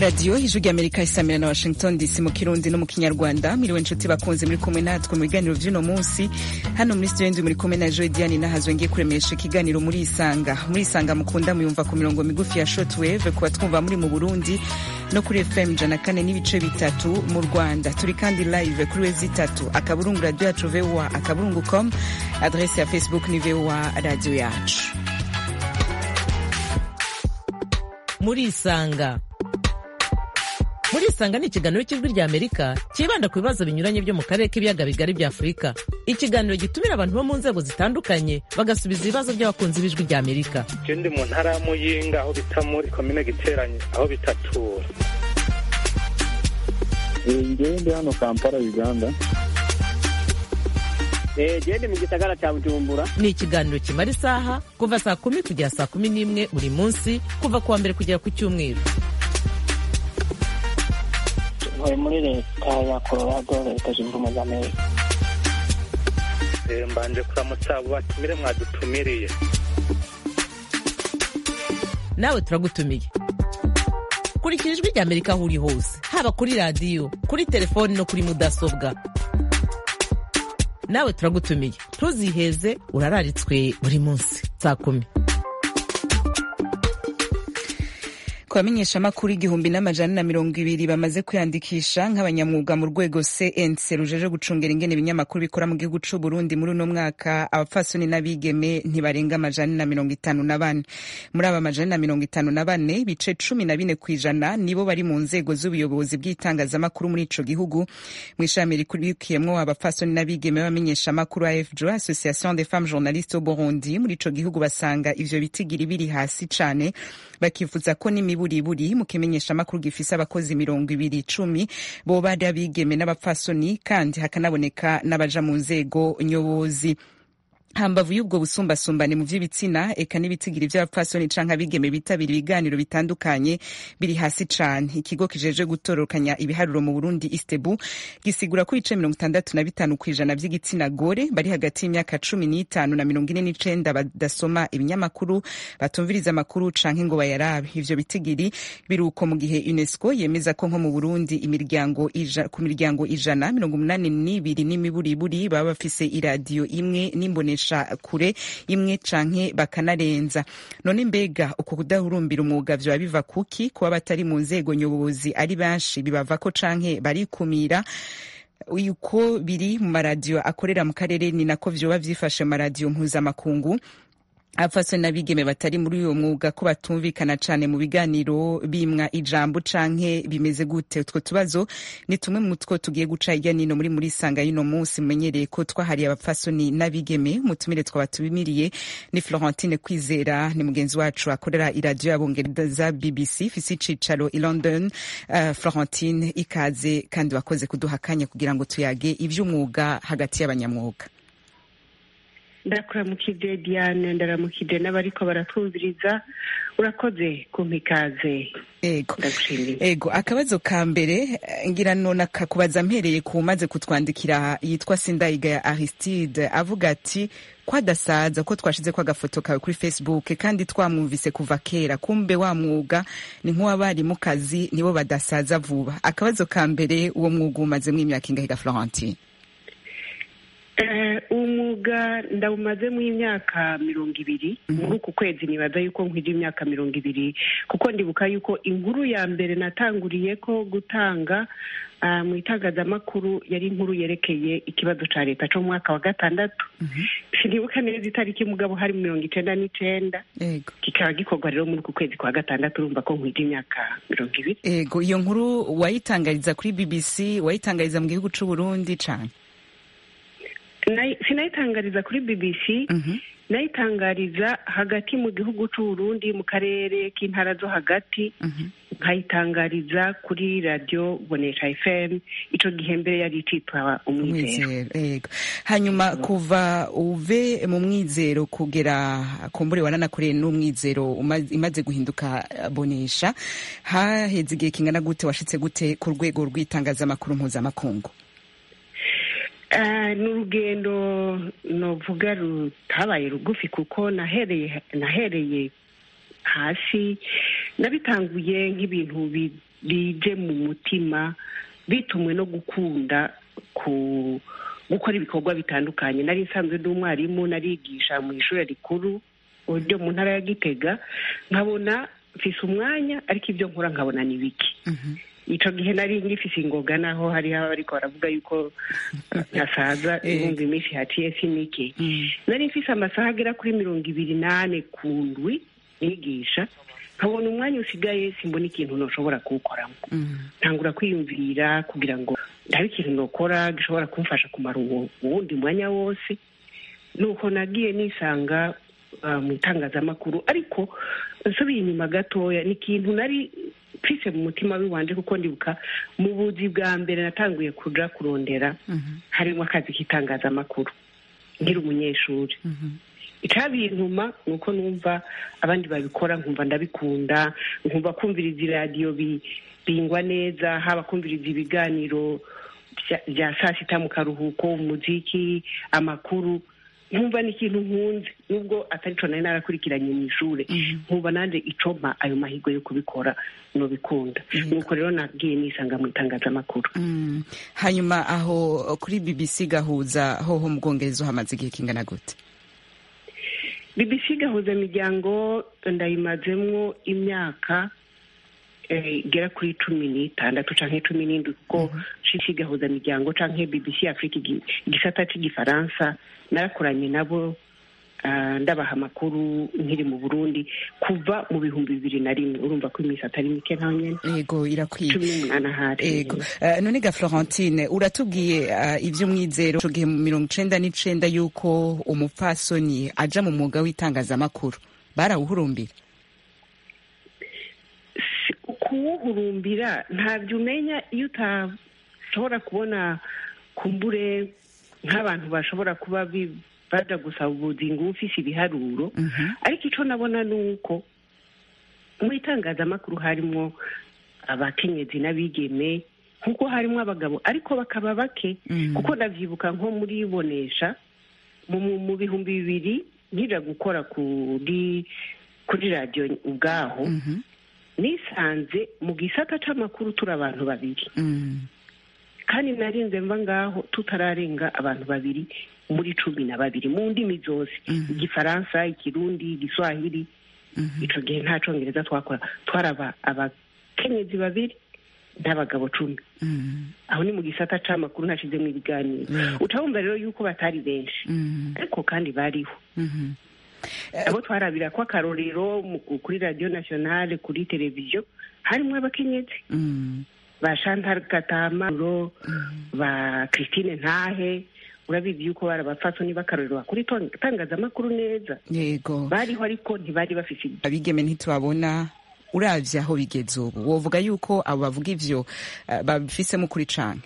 radiyo ijwi ry'amerika isamira na washington dc mu kirundi no mu kinyarwanda miriwe inshuti bakunze muri kumwe natwe mu biganiro by'uno munsi hano muri studio ndi muri kumwe na joy diane nahazwe ngiye kuremesha ikiganiro muri isanga muri isanga mukunda muyumva ku mirongo migufi ya shortwave kuba twumva muri mu burundi no kuri fm ijana kane n'ibice bitatu mu rwanda turi kandi live kuri wezi itatu akaburungu radiyo yacu voa akaburungu com adrese ya facebook ni voa radiyo yacu muri isanga muri isanga ni ikiganiro cy'ijwi rya amerika cyibanda ku bibazo binyuranye byo mu karere k'ibiyaga bigari bya afurika ikiganiro gitumira abantu bo mu nzego zitandukanye bagasubiza ibibazo by'abakunzi b'ijwi rya amerika je ndi mu ntara ya muyinga aho bita muri komine giteranye aho bitatura ngewe ndi hano kampala uganda gende mu gisagara cya bujumbura ni ikiganiro kimara isaha kuva saa kumi kugera saa kumi n'imwe buri munsi kuva ku wa mbere kugera ku cyumweru ntuye muri leta ya colorado leta zunze ubumwe za amerika Eh, mbanje kuramutsa abo batumire mwadutumiriye nawe turagutumiye kurikira ijwi rya amerika aho uri hose haba kuri radiyo kuri telefoni no kuri mudasobwa nawe turagutumiye ntuziheze urararitswe buri munsi saa kumi ku bamenyeshamakuru igihumbi n'amajana na mirongo ibiri bamaze kwiyandikisha nk'abanyamwuga mu rwego cnc rujeje gucungera ingene ibinyamakuru bikora mu gihugu c'u burundi muri uno mwaka abapfasoni n'abigeme ntibarenga amajana na mirongo itanu na bane muri aba majana na mirongo itanu na bane ibice cumi na bine kw'ijana nibo bari mu nzego z'ubuyobozi bw'itangazamakuru muri ico gihugu mu ishami rikurikiyemwo abapfasoni n'abigeme b'abamenyeshamakuru afjo association des femmes journalistes au burundi muri ico gihugu basanga ivyo bitigiri biri hasi cane bakifuza ko n'imiburiburi mu kimenyeshamakuru gifise abakozi mirongo ibiri icumi boba ari abigeme n'abapfasoni kandi hakanaboneka n'abaja mu nzego nyobozi hambavu y'ubwo busumbasumbane mu vy'ibitsina eka n'ibitigiri vy'abapfasoni canke abigeme bitabira ibiganiro bitandukanye biri hasi cane ikigo kijeje gutororokanya ibiharuro mu burundi istebu gisigura ko ibice mirongo itandatu na bitanu kw'ijana vy'igitsina gore bari hagati y'imyaka cumi n'itanu na mirongo ine n'icenda badasoma ibinyamakuru batumviriza amakuru canke ngo bayarabe ivyo bitigiri biruko mu gihe unesco yemeza ko nko mu burundi imiryango ija, ku miryango ijana mirongo umunani n'ibiri n'imiburiburi baba bafise iradiyo imwe n'imbonesha kure imwe canke bakanarenza none mbega uko kudahurumbira umwuga vyoba biva kuki kuba batari mu nzego nyobozi ari benshi bibava ko canke barikumira uko biri mu maradiyo akorera mu karere ni nako vyoba vyifashe mu maradiyo mpuzamakungu abapfasoni n'abigeme batari muri uyo mwuga ko batumvikana cane mu biganiro bimwa ijambo canke bimeze gute utwo tubazo ni tumwe mu two tugiye guca hirya nino muri muri sanga y'uno munsi mumenyereye ko twahariye abapfasoni n'abigeme mutumire twabatumiriye ni florentine kwizera ni mugenzi wacu akorera iradiyo y'abongereza bbc ifise icicaro i london uh, florentine ikaze kandi wakoze kuduha akanya kugira ngo tuyage ivy'umwuga hagati y'abanyamwuga ndakuramukije diane ndaramukije n'abariko baratwumviriza urakoze kumpa ikaze ego ndagushimiye ego akabazo ka mbere eh, ngira none akakubaza mpereye ku maze kutwandikira yitwa sindayiga ya aristide avuga ati ko adasaza ko twashize ko agafoto kawe kuri facebook kandi twamwumvise kuva kera kumbe wa mwuga ni nk'uwabarimu kazi nibo badasaza vuba akabazo ka mbere uwo mwuga umazemo imyaka ingahiga florentine Eh, umwuga ndawumazemo imyaka mirongo ibiri muri uku kwezi nibaza yuko nkwije imyaka mirongo ibiri kuko ndibuka yuko inkuru ya mbere natanguriye ko gutanga ah, mu itangazamakuru yari inkuru yerekeye ikibazo ca leta co mu mwaka wa gatandatu sinibuka neza itariki mugabo hari mirongo icenda n'icenda ego kikaba gikorwa rero muri uku kwezi kwa gatandatu urumva ko nkwije imyaka mirongo ibiri ego iyo nkuru wayitangariza kuri bbc wayitangariza mu gihugu c'u burundi cane Nayi- sinayitangariza kuri bbc Mhm. nayitangariza hagati mu gihugu c'u Burundi mu karere k'intara zo hagati Mhm. nkayitangariza kuri radiyo bonesha fm ico gihe mbere yari icitwa umwizero umwizero yego hanyuma kuva uve mu mwizero kugera kumbure wananakoreye n'umwizero uma- imaze guhinduka eh, bonesha haheze igihe kingana gute washitse gute ku rwego rw'itangazamakuru mpuzamakungu Eh, ni urugendo novuga rutabaye rugufi kuko nahereye nahereye hasi nabitanguye nk'ibintu bi- bije mu mutima bitumwe no gukunda ku gukora ibikorwa bitandukanye nari nsanzwe ndi umwarimu narigisha mu ishuri rikuru ryo mu ntara ya gitega nkabona mfise umwanya ariko ibyo nkora nkabona ni bike ico gihe nari ngifise ingoga naho hariho abariko baravuga yuko ntasaza Eh. ibumva iminsi haciye si mike nari mfise amasaha agera kuri mirongo ibiri n'ane ku ndwi nigisha nkabona umwanya usigaye simbona ikintu noshobora kuwukoramo ntangura kwiyumvira kugira ngo ndabe ikintu nokora gishobora kumfasha kumara uwo uwundi mwanya wose nuko nagiye nisanga uh, mu itangazamakuru ariko nsubiye inyuma gatoya ni ikintu nari mfise mu mutima w'iwanje kuko ndibuka mu buzi bwa mbere natanguye kuja kurondera harimo akazi k'itangazamakuru nkiri umunyeshuri icabintuma ni uko numva abandi babikora nkumva ndabikunda nkumva kumviriza iradiyo bi- bingwa neza haba kumviriza ibiganiro bya- bya saa sita mu karuhuko umuziki amakuru nkumva ni ikintu nkunze nubwo atari co nari narakurikiranye mu ishure nkumva nanje icompa ayo mahirwe yo kubikora nobikunda nuko rero nagiye nisanga mu itangazamakuru Mm. hanyuma aho kuri bbc gahuza hoho mu bwongereza hamaze igihe kingana gute bbc gahuza imiryango ndayimazemwo imyaka eh, igera kuri cumi n'itandatu canke cumi n'indwi kuko shishi gahuza imiryango canke bbc afrika igi- igisata c'igifaransa narakoranye nabo ah, ndabaha amakuru nkiri mu burundi kuva mu bihumbi bibiri na rimwe urumva ko iminsi atari mike ntaho nyene yego irakwiye cumi n'umunani ahari Ego. Uh, none ga Florentine uratubwiye uh, ivy'umwizero ico gihe mu mirongo icenda n'icenda yuko umupfasoni aja mu mwuga w'itangazamakuru barawuhurumbira Si- kuwuhurumbira ntabyo umenya iyo utashobora kubona kumbure nk'abantu bashobora kuba bi- baja gusaba ubuzi ngo ube ufise ibiharuro ariko ico nabona ni uko mu itangazamakuru harimwo abakenyezi n'abigeme nk'uko harimwo abagabo ariko bakaba bake Mhm. kuko ndavyibuka nko muri bonesha mu, mu, mu bihumbi bibiri nkija gukora kuri kuri radiyo ubwaho Mhm. nisanze mu gisata c'amakuru turi abantu babiri Mm. kandi narinze mva ngaho tutararenga abantu babiri muri cumi na babiri mu ndimi zose Mhm. igifaransa ikirundi igiswahili Mhm. ico gihe nta congereza twakora twaraba abakenyezi babiri n'abagabo cumi Mm. aho ni mu gisata c'amakuru nashizemwo ibiganiro Mm. ucabumva rero yuko batari benshi Mm. ariko kandi bariho Mhm. abo twarabira ko akarorero mu- kuri radiyo nationale kuri televiziyo harimwo abakenyezi Mm. ba Chantal Katamaro ba Christine Ntahe urabizi yuko bari abapfasoni b'akarorero bakora iton- itangazamakuru neza yego bariho ariko ntibari bafise ibyo abigeme ntitubabona uravye aho bigeze ubu wovuga yuko abo bavuga ivyo uh, babifisemo kuri canke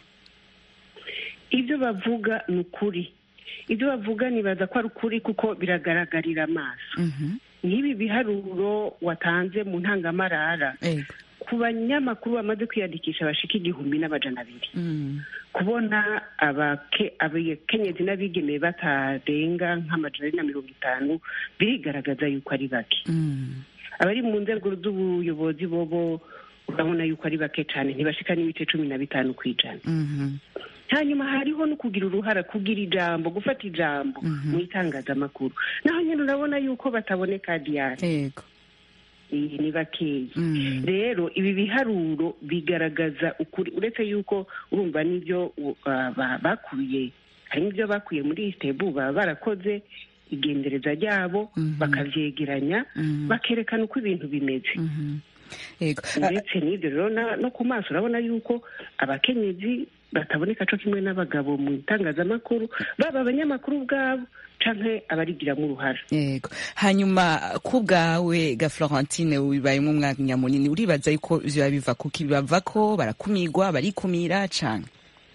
ibyo bavuga ni ukuri ibyo bavuga nibaza ko ari ukuri kuko biragaragarira amaso Mhm. nk'ibi biharuro watanze mu ntangamarara yego ku banyamakuru bamaze kwiyandikisha bashika igihumbi n'amajana abiri Mm. kubona abake- abakenyezi n'abigeme batarenga nk'amajana abiri na mirongo itanu birigaragaza yuko ari bake Mm. abari mu nzego z'ubuyobozi bobo urabona yuko ari bake cyane ntibashika n'ibice cumi na bitanu ku ijana Mhm. hanyuma hariho no kugira uruhara kugira ijambo gufata ijambo Mhm. mu itangazamakuru naho nyine urabona yuko bataboneka diyari yego iyi ni bakeya Mm. rero ibi biharuro bigaragaza ukuri uretse yuko urumva n'ibyo uh, ba- bakuye harimo ibyo bakuye muri isitebu baba barakoze igendereza ryabo Mhm. bakavyegeranya Mhm. bakerekana uko ibintu bimeze Mhm. yego Ah, ndetse n'ibyo rero na- no ku maso urabona yuko abakenyezi bataboneka co kimwe n'abagabo mu itangazamakuru baba abanyamakuru ubwabo canke abarigiramo uruhara yego hanyuma ku bwawe ga florentine wibayemo umwanya munini uribaza yuko vyoba biva kuki bibava ko barakumigwa barikumira canke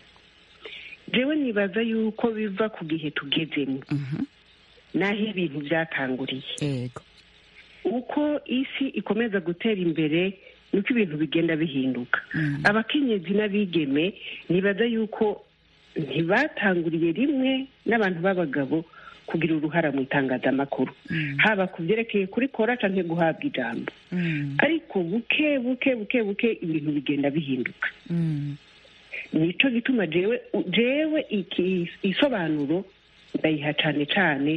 jewe nibaza yuko biva ku gihe tugezemo Mhm. n'aho ibintu byatanguriye yego uko isi ikomeza gutera imbere niko ibintu bigenda bihinduka Mm. abakenyezi n'abigeme nibaza yuko ntibatanguriye rimwe n'abantu b'abagabo kugira uruhara mu itangazamakuru haba ku byerekeye kuri kora cyangwa guhabwa ijambo ariko buke buke buke buke ibintu bigenda bihinduka nicyo gituma jewe jewe iki isobanuro ndayiha cyane cyane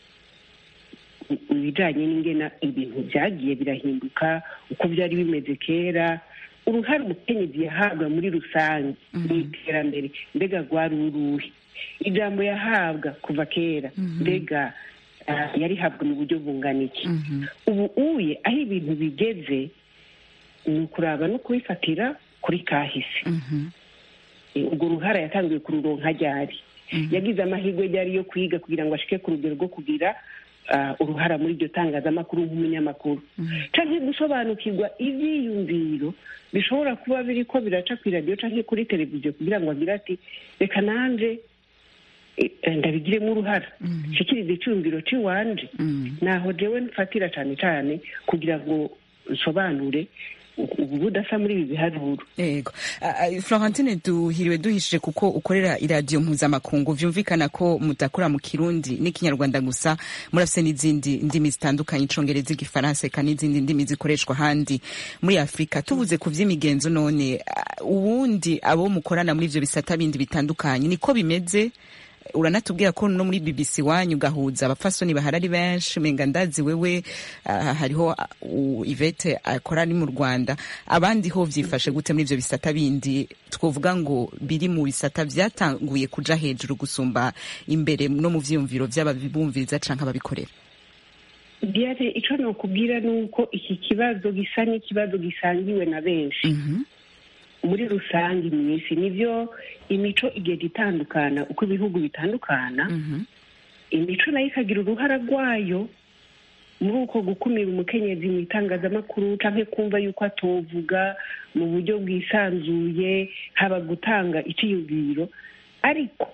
ibijyanye n'ingena ibintu byagiye birahinduka uko byari bimeze kera uruhare umukenyezi yahabwa muri rusange mu iterambere mbega rwari uruhe ijambo yahabwa kuva kera mbega ah, yarihabwa mu buryo bungana iki ubu uye aho ibintu bigeze ni ukuraba no kubifatira kuri kahise Eh, urwo ruhara yatangiye kururonka ryari yagize amahirwe ryari yo kwiga kugira ngo ashike ku rugero rwo kugira ah, uruhara muri iryo tangazamakuru nk'umunyamakuru canke gusobanukirwa ivyiyumviro bishobora kuba biriko biraca ku iradiyo canke kuri televiziyo kugira ngo agire ati reka nanje eh, ndabigiremo uruhara nshikirize iciyumviro c'iwanje naho jewe mfatira cane cane kugira ngo nsobanure ubu budasa muri ibi biharuro yego Ah, ah, florentine duhiriwe duhishije kuko ukorera iradiyo mpuzamakungu vyumvikana ko mudakora mu kirundi n'ikinyarwanda gusa murafise n'izindi ndimi zitandukanye icongereza igifaransa eka n'izindi ndimi zikoreshwa ahandi muri afurika tuvuze ku vy'imigenzo none ah, ubundi abo mukorana muri ivyo bisata bindi bitandukanye niko bimeze uranatubwira ko no muri bbc wanyu ugahuza abapfasoni bahari ari benshi menga ndazi wewe ah, hariho ah, u- ivete akora ari mu rwanda abandi ho vyifashe gute muri ivyo bisata bindi twovuga ngo biri mu bisata vyatanguye kuja hejuru gusumba imbere no mu vyiyumviro vy'ababumviriza canke ababikorera diane ico nokubwira ni uko iki kibazo gisa n'ikibazo gisangiwe na benshi muri rusange mu isi nivyo imico igenda itandukana uko ibihugu bitandukana imico nayo ikagira uruhara rwayo muri uko gukumira umukenyezi mu itangazamakuru canke kumva yuko atovuga mu buryo bwisanzuye haba gutanga iciyumviro ariko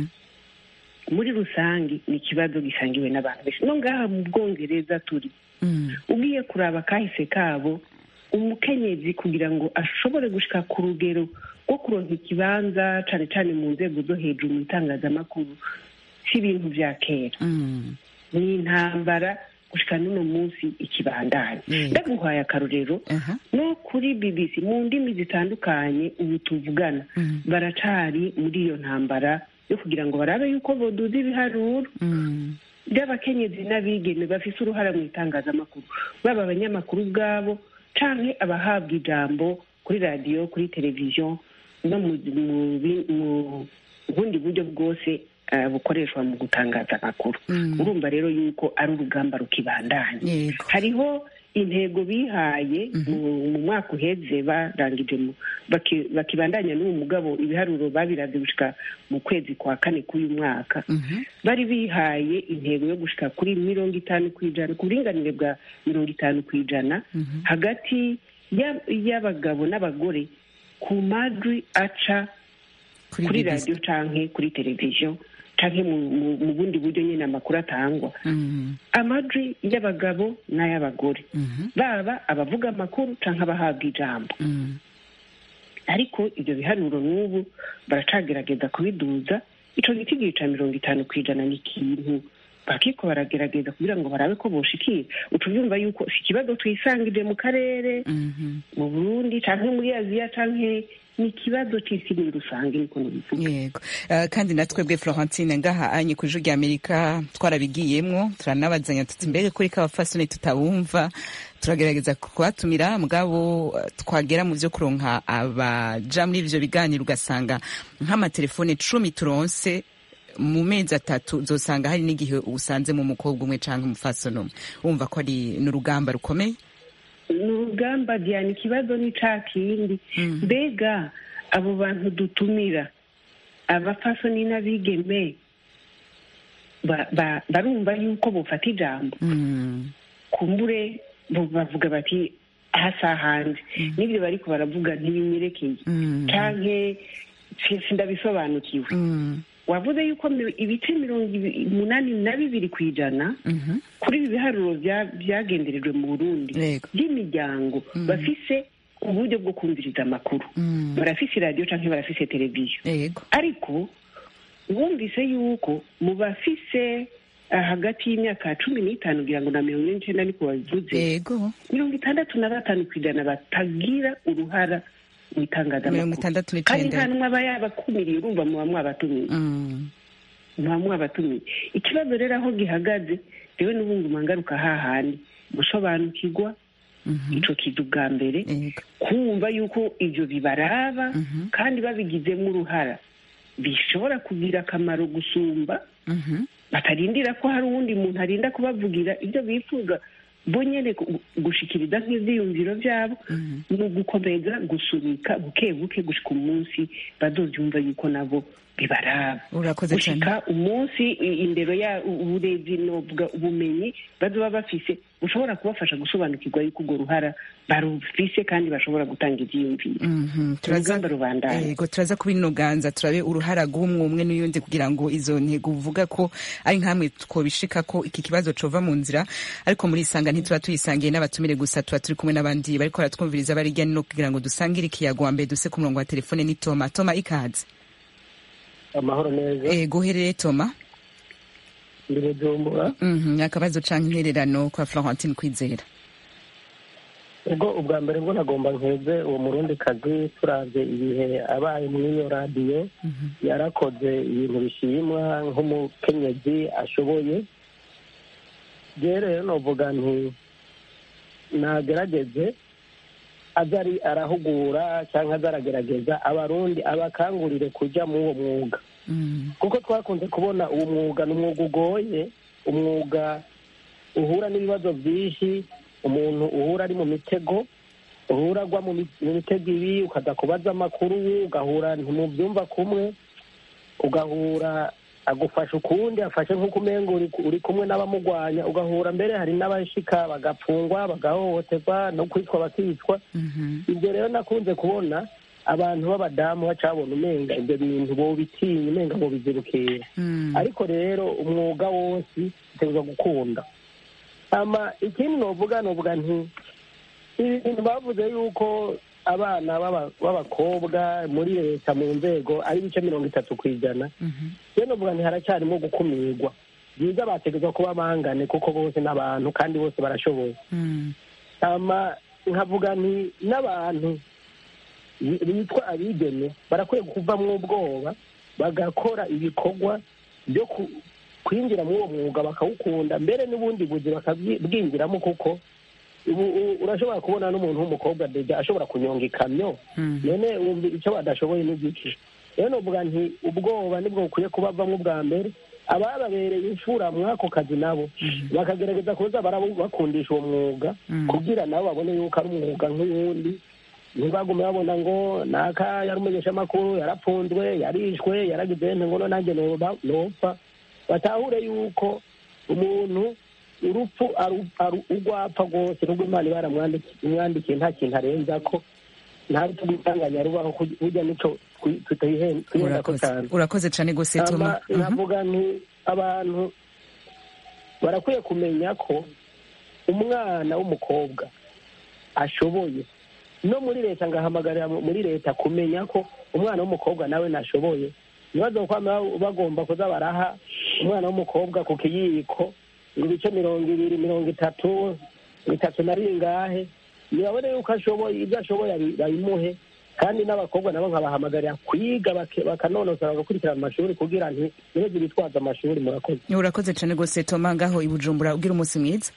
muri rusange ni ikibazo gisangiwe n'abantu benshi no ngaha mu bwongereza turi ugiye kuraba kahise kabo umukenyezi kugira ngo ashobore gushika ku rugero rwo kuronka ikibanza cane cane mu nzego zo hejuru mu itangazamakuru si ibintu vya kera ni intambara gushika n'uno munsi ikibandanya Yego. ndaguhaye akarorero Aha. no kuri bbc mu ndimi zitandukanye ubu tuvugana baracari muri iyo ntambara yo kugira ngo barabe yuko boduza ibiharuro by'abakenyezi n'abigeme bafise uruhara mu itangazamakuru baba abanyamakuru ubwabo canke abahabwa ijambo kuri radiyo kuri televiziyo no mu mu bi- mu bundi buryo bwose eh, bukoreshwa mu gutangaza amakuru urumva rero yuko ari urugamba rukibandanya Yego. hariho intego bihaye mu mu mwaka uheze barangije mu- baki- bakibandanya n'uwo mugabo ibiharuro babiravye gushika mu kwezi kwa kane k'uyu mwaka bari bihaye intego yo gushika kuri mirongo itanu ku ijana ku buringanire bwa mirongo itanu ku ijana hagati ya- y'abagabo n'abagore ku majwi aca Kuri kuri BBC. radiyo canke kuri televiziyo canke mu- mu- mu bundi buryo nyine amakuru atangwa amajwi y'abagabo n'ay'abagore baba abavuga amakuru canke abahabwa ijambo ariko ibyo biharuro n'ubu baracagerageza kubiduza ico giti gica mirongo itanu ku ijana ni ikintu bakiko baragerageza kugira ngo barabe ko boshikira utuvyumva yuko si ikibazo twisangije mu karere mu burundi canke muri aziya canke ni ikibazo c'isi muri rusange niko nubivuga yego Eh, kandi natwebwe florentine ngaha anye ku ijwi rya amerika twarabigiyemwo turanabazanya tuti mbega kuri kabafasoni tutabumva turagerageza kubatumira mugabo eh, twagera mu vyo kuronka abaja muri ivyo biganiro ugasanga nk'amatelefone cumi turonse mu mezi atatu uzosanga hari n'igihe usanzemo umukobwa umwe canke umufasoni umwe wumva ko ari n'urugamba rukomeye ni urugamba diana ikibazo ni ca kindi mbega abo bantu dutumira abapfasoni n'abigeme ba- ba- barumva yuko bofata ijambo kumbure bo bavuga bati hasa hanze n'ibyo bariko baravuga ntibinyerekeye canke si- sindabisobanukiwe wavuze yuko mi- ibice mirongo ibi- umunani na bibiri ku ijana kuri ibi biharuro bya- byagenderejwe mu burundi Yego. by'imiryango bafise uburyo bwo kumviriza amakuru barafise radiyo cyangwa barafise televiziyo yego ariko wumvise yuko mu bafise ah, hagati y'imyaka cumi n'itanu kugira ngo na mirongo ine n'icyenda niko babivuze yego mirongo itandatu na batanu ku ijana batagira uruhara mu mirongo itangazamakuru itandatu kandi nta n'icenda n'umwe aba yabakumiriye urumva muba mwabatumiye Mm, muba mwabatumiye ikibazo rero aho gihagaze rewe n'ubunguma ngaruka hahandi gusobanukirwa mhm, ico kiza ubwa mbere yego kumva yuko ibyo bibaraba Mhm. kandi babigizemo uruhara bishobora kugira akamaro gusumba Mhm, batarindira ko hari uwundi muntu arinda kubavugira ibyo bifuza bo nyine gu- gushikiriza nk'ivyiyumviro byabo mhm. ni ugukomeza gusunika buke buke gushika umunsi bazovyumva yuko nabo bibaraba urakoze cyane gushika umunsi i- indero ya uburezi novuga ubumenyi bazoba bafise bushobora kubafasha gusobanukirwa yuko urwo ruhara barufise kandi bashobora gutanga ivyiyumviro Mhm, turaza urugamba rubandanya yego turaza kubinoganza turabe uruhara rw'umwe umwe n'uyundi kugira ngo izo ntego uvuga ko ari nkamwe twobishika ko iki kibazo cova mu nzira ariko muri isanga ntituba tuyisangiye n'abatumire gusa tuba turi kumwe n'abandi bariko baratwumviriza bari hirya no hino kugira ngo dusangire ikiyago wa mbere duse ku murongo wa telefone ni toma toma ikaze amahoro neza ego uherereye toma ndi bujumbura Mhm, akabazo canke intererano kwa florentine kwizera ubwo ubwa mbere bwo nagomba nkeze uwo murundi kazi turavye ibihe abaye mw'iyo radiyo yarakoze ibintu bishimwa nk'umukenyezi ashoboye rero rero novuga nti nagerageze aza ari arahugura cyangwa aza aragerageza abarundi abakangurire kuja muri uwo mwuga Mhm, kuko twakunze kubona uwo mwuga ni umwuga ugoye umwuga uhura n'ibibazo byinshi umuntu uhura ari mu mitego uhura agwa mu mi- mu mitego ibi ukaza kubaza amakuru ugahura ntimubyumva kumwe ugahura agufasha ukundi afashe nk'uko umenga uri uri kumwe n'abamugwanya ugahura mbere hari n'abashika bagapfungwa bagahohoterwa no kwicwa bakicwa mhm, ibyo rero nakunze kubona abantu b'abadamu bacabona umenga ibyo bintu bobitinya umenga bobizirukira mhm. ariko rero umwuga wose utegerezwa gukunda ama ikindi novuga novuga nti ibi bintu bavuze yuko abana b'aba- b'abakobwa muri leta mu nzego ari ibice mirongo itatu ku ijana Mhm. rero novuga nti haracyarimo gukumirwa byiza bategerezwa kuba bangane kuko bose n'abantu kandi bose barashoboye Mhm. ama nkavuga nti n'abantu bi- bitwa abigeme barakwiye kuvamwo ubwoba bagakora ibikorwa byo ku- kwinjira muri uwo mwuga bakawukunda mbere n'ubundi buzi bakabwinjiramo kuko ubu u- urashobora kubona n'umuntu w'umukobwa deja ashobora kunyonga ikamyo Mhm. none wumva icyo badashoboye n'igiki rero novuga nti ubwoba nibwo bukwiye kubavamo ubwa mbere abababereye imfura mw'ako kazi nabo bakagerageza kuza barabu- bakundisha uwo mwuga Mhm. kugira nabo babone yuko ari umwuga nk'uwundi ntibagume babona ngo naka yari umumenyeshamakuru yarapfunzwe yarishwe yaragize nte ngo nanjye noba- nopfa batahure yuko umuntu urupfu aru- aru- urwapfa rwose nubwo imana iba yaramwandikiye nta kintu arenza ko nta rutugutanganya rubaho kuj- burya nico twi- tutayihe- twihenda ko urakoze cyane urakoze cyane gose Ama toma Mhm. navuga nti abantu barakwiye kumenya ko umwana w'umukobwa ashoboye no muri leta ngahamagarira mu- muri leta kumenya ko umwana w'umukobwa nawe nashoboye ntibaze kwama bagomba kuza baraha umwana w'umukobwa ku kiyiko ngo ibice mirongo ibiri mirongo itatu bitatu na ringahe ntibabone yuko ashoboye ibyo ashoboye abi- babimuhe kandi n'abakobwa nabo nkabahamagarira kwiga bake- bakanonosora bagakurikirana amashuri kugira nti ntibeze bitwaza amashuri murakoze urakoze cyane gose toma ngaho i bujumbura ugira umunsi mwiza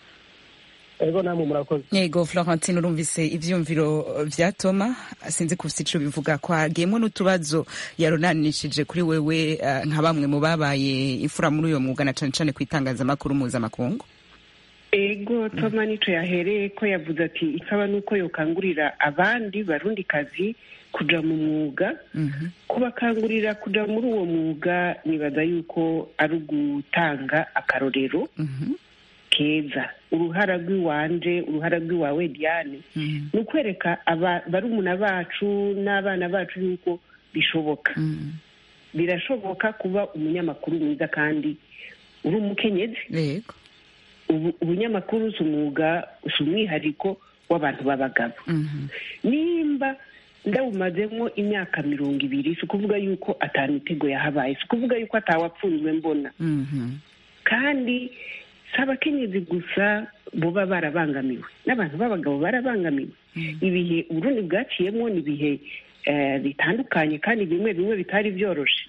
ego namwe murakoze yego florentine urumvise ivyumviro vya toma sinzi kufise ico bivuga ko hagiyemwo n'utubazo yaronanishije kuri wewe eh, nka bamwe mu babaye imfura muri uyo mwuga na cane cane ku itangazamakuru mpuzamakungu ego toma nico yahereye ko yavuze ati ikaba nuko yokangurira abandi barundi kazi kuja mu mwuga Mhm. kubakangurira kuja muri uwo mwuga nibaza yuko ari ugutanga akarorero Mhm. keza uruhara rw'iwanje uruhara rw'iwawe diane Mhm. ni ukwereka aba- barumuna bacu n'abana bacu yuko bishoboka Mhm. birashoboka kuba umunyamakuru mwiza kandi uri umukenyezi yego ubu ubunyamakuru si umwuga si umwihariko w'abantu b'abagabo Mhm. nimba ndawumazemo imyaka mirongo ibiri si ukuvuga yuko atanu mitego yahabaye si ukuvuga yuko atawapfunzwe mbona Mhm. kandi si abakenyezi gusa boba barabangamiwe n'abantu b'abagabo barabangamiwe ibihe uburundi bwaciyemo ni ibihe eh, bitandukanye kandi bimwe bimwe bitari byoroshe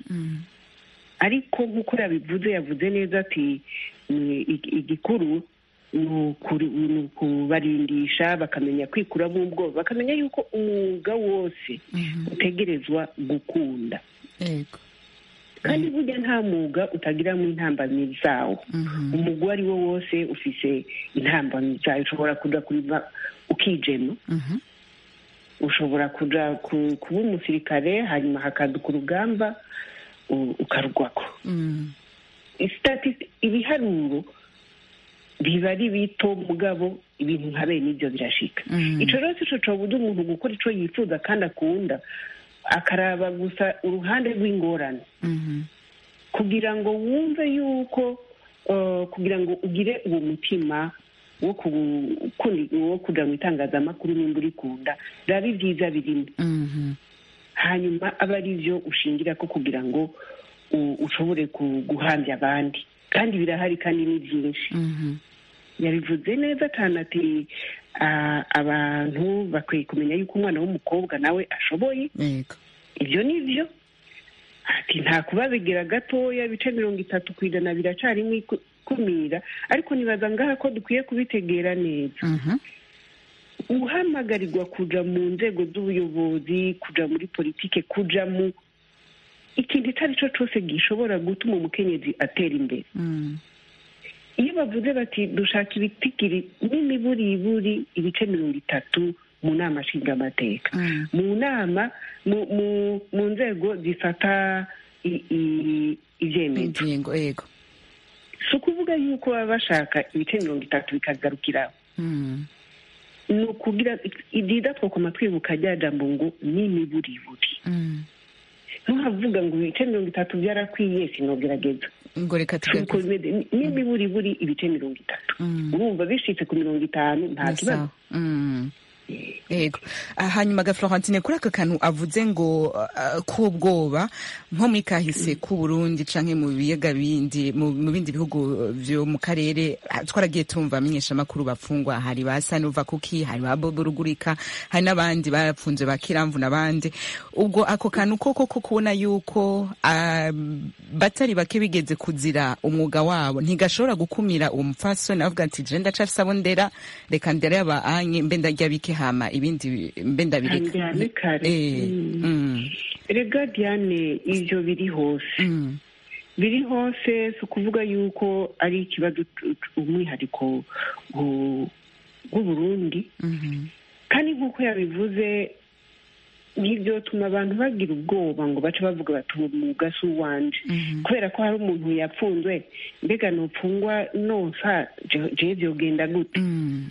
ariko nk'uko yabivuze yavuze neza ati ni ig- igikuru ni ukuri- ni ukubarindisha bakamenya kwikuramo ubwoba bakamenya yuko umwuga wose utegerezwa gukunda yego kandi burya nta mwuga utagiramo intambamyi zawo umugwi uwo ari wo wose ufise intambamyi zawo ushobora kuja kurima ukijema ushobora kuja ku- kuba umusirikare hanyuma hakaduka urugamba u- ukarugwako Statist- ibiharuro biba ari bito mugabo ibintu nka bene ibyo birashika ico rero sico cobuza umuntu gukora ico yifuza kandi akunda akaraba gusa uruhande rw'ingorane kugira ngo wumve yuko uh, kugira ngo ugire uwo mutima wo ku- kundi- wo kuja mu itangazamakuru nimba urikunda raba ibyiza birimo hanyuma aba ari byo ushingira ko kugira ngo u- ushobore ku- guhambya abandi kandi birahari kandi ni byinshi yabivuze neza cyane ati ah, abantu bakwiye kumenya yuko umwana w'umukobwa nawe ashoboye yego ibyo ni byo ati nta kubabigira gatoya ibice mirongo itatu ku ijana biracarimo iku- ikumira ariko nibaza ngaha ko dukwiye kubitegera neza guhamagarirwa kuja mu nzego z'ubuyobozi kuja muri politike kuja mu ikintu icyo ari cyo cyose gishobora gutuma umukenyezi atera imbere iyo bavuze bati dushaka ibitigiri n'imiburiburi ibice mirongo itatu mu nama nshingamateka mu nama mu mu- mu nzego zifata i- i- ibyemezo ingingo yego si ukuvuga yuko baba bashaka ibice mirongo itatu bikagarukiraho ni ukugira ibyiza twakoma twibuka rya jambo ngo ni imiburiburi ntuhavuga ngo ibice mirongo itatu byarakwiye sinogerageza ngo reka si uko tugaruke bimeze Ni- n'imiburiburi ibice mirongo itatu urumva bishitse ku mirongo itanu nta Ni kibazo sawa. Mm. yego Ah, hanyuma ga florentine kuri aka kantu avuze ngo ah, k'ubwoba nko muri kahise k'u burundi canke mu biyaga bindi mu mu bindi bihugu vyo mu karere ah, twaragiye tumva amenyeshamakuru bafungwa hari ba sanuva kuki hari ba bobo rugurika hari n'abandi barapfunzwe ba kiramvu n'abandi ubwo ako kantu koko ko kubona yuko ah, batari bake bigeze kuzira umwuga wabo ntigashobora gukumira uwo mupfasoni avuga ati je ndacafise abo ndera reka ndere aba anye mbe ndarya bike hama ibindi mbe ndabireka Ndyame kare. Eh, Mm. mm, rega diane ibyo biri hose mm, biri hose si ukuvuga yuko ari ikibazo tu- tu- umwihariko w'u- w'uburundi mhm, kandi nk'uko yabivuze ntibyotuma abantu bagira ubwoba ngo bace bavuga bati uwo mwuga si uwanje mhm, kubera ko hari umuntu yapfunzwe mbega nupfungwa nonsa je- jewe byogenda gute mm,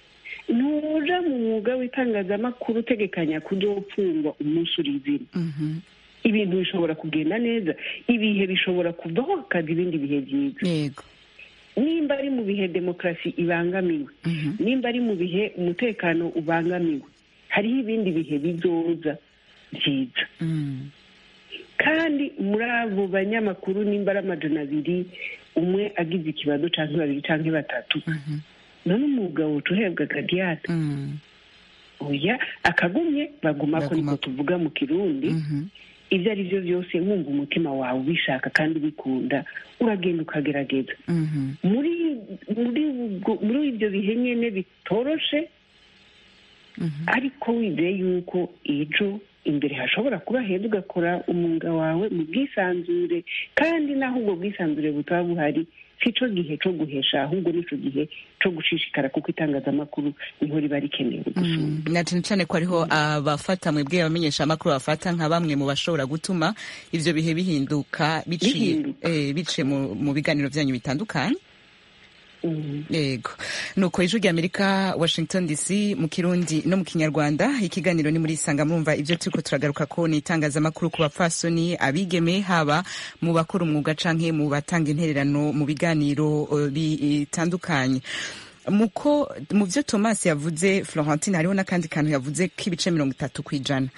ntuja mu mwuga w'itangazamakuru utegekanya kuzopfungwa umunsi uri izina mhm, ibintu bishobora kugenda neza ibihe bishobora kuvaho hakaza ibindi bihe byiza yego nimba ari mu bihe demokarasi ibangamiwe mhm, nimba ari mu bihe umutekano ubangamiwe hariho ibindi bihe bizoza byiza mm, kandi muri abo banyamakuru nimba ari amajana abiri umwe agize ikibazo cyangwa babiri cyangwa batatu mhm, none umwuga wuca uhebwa gadiyate mm, oya akagumye baguma ko niko Bagumako. tuvuga mu kirundi mhm, ibyo ari byo byose wumva umutima wawe ubishaka kandi ubikunda uragenda ukagerageza mhm, muri muri ubwo- muri ibyo bihe nyine bitoroshe mhm, ariko wizeye yuko ejo imbere hashobora kuba heza ugakora umwuga wawe mu bwisanzure kandi naho ubwo bwisanzure butaba buhari si cyo gihe cyo guhesha ahubwo nicyo gihe cyo gushishikara kuko itangazamakuru niho riba rikenewe gusumba mm. na cane cane ko hariho abafata mwebwe abamenyesha amakuru bafata nka bamwe mu bashobora gutuma ivyo bihe bihinduka biciye Bihinduka. eh, biciye mu, mu biganiro vyanyu bitandukanye Mm. yego nuko ijwi rya amerika washington dc mu kirundi no mu kinyarwanda ikiganiro ni muri isanga murumva ibyo turiko turagaruka ko ni itangazamakuru ku bapfasoni abigeme haba mu bakora umwuga canke mu batanga intererano mu biganiro eh, bitandukanye muko mu byo thomas yavuze florentine hariho n'akandi kantu yavuze k'ibice mirongo itatu ku ijana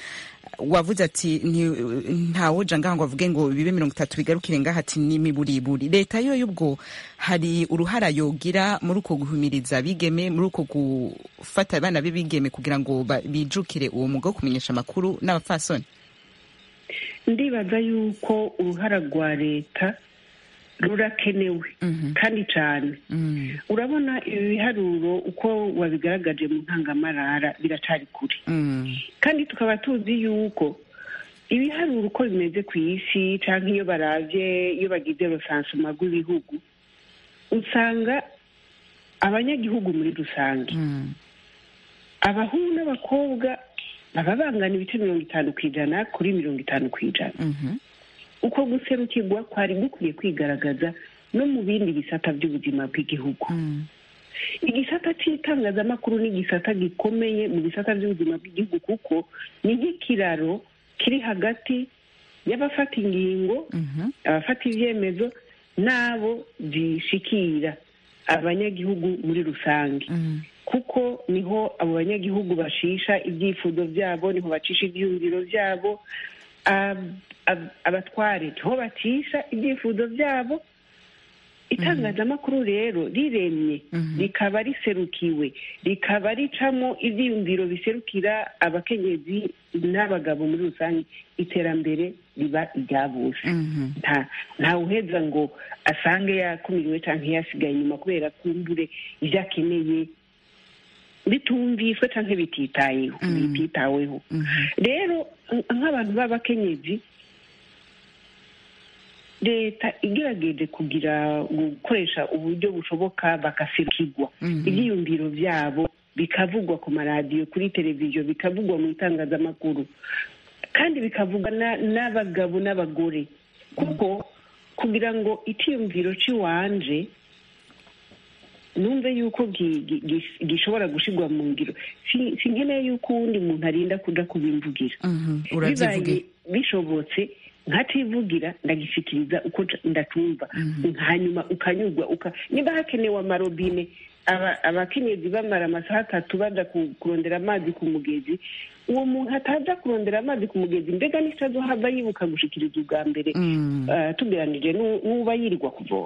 wavuze ati ntawuja ngaha ngo avuge ngo bibe mirongo itatu bigarukire ngaha ati n'imiburiburi leta yo y'ubwo hari uruhara yogira muri uko guhumiriza abigeme muri uko gufata abana b'ibigeme kugira ngo bijukire uwo mwuga wo kumenyesha amakuru n'abapfasoni ndibaza yuko uruhara rwa leta rurakenewe kandi cyane urabona ibi biharuro uko wabigaragaje mu ntangamarara biracari kure kandi tukaba tuzi yuko ibiharuro uko bimeze ku isi cyangwa iyo barabye iyo bagize rusansuma rw'ibihugu usanga abanyagihugu muri rusange abahungu n'abakobwa baba bangana ibice mirongo itanu ku ijana kuri mirongo itanu ku ijana uko guserukirwa kwari gukwiye kwigaragaza no mu bindi bisata by'ubuzima bw'igihugu igisata cy'itangazamakuru ni igisata gikomeye mu bisata by'ubuzima bw'igihugu kuko ni nk'ikiraro kiri hagati y'abafata ingingo abafata ibyemezo n'abo zishikira abanyagihugu muri rusange kuko niho abo banyagihugu bashisha ibyifuzo byabo niho bacisha ibyiyumviro byabo abatware niho bacisha ibyifuzo byabo itangazamakuru rero riremye rikaba riserukiwe rikaba ricamo ibyiyumviro biserukira abakenyezi n'abagabo muri rusange iterambere riba irya bose nta uheza ngo asange yakumiriwe cyangwa yasigaye inyuma kubera kumbure ibyo akeneye bitumviswe cyangwa bititayeho bititaweho rero nk'abantu b'abakenyezi leta igerageje kugira gukoresha uburyo bushoboka bagaserukirwa ibyiyumviro byabo bikavugwa ku maradiyo kuri televiziyo bikavugwa mu itangazamakuru kandi bikavugwa n'abagabo n'abagore kuko kugira ngo icyiyumviro cy'iwanje numve yuko gishobora gushyirwa mu ngiro si nkeneye yuko uwundi muntu arinda kuja kubimvugira bibaye bishobotse nkativugira ndagishyikiriza uko ndatumva hanyuma ukanyurwa niba hakenewe amarobine abakenyezi bamara amasaha atatu baja kurondera amazi ku mugezi uwo muntu ataza kurondera amazi ku mugezi mbega n'icyo hava yibuka gushikiriza ubwa mbere tugeranije n'uba yirirwa kuvoma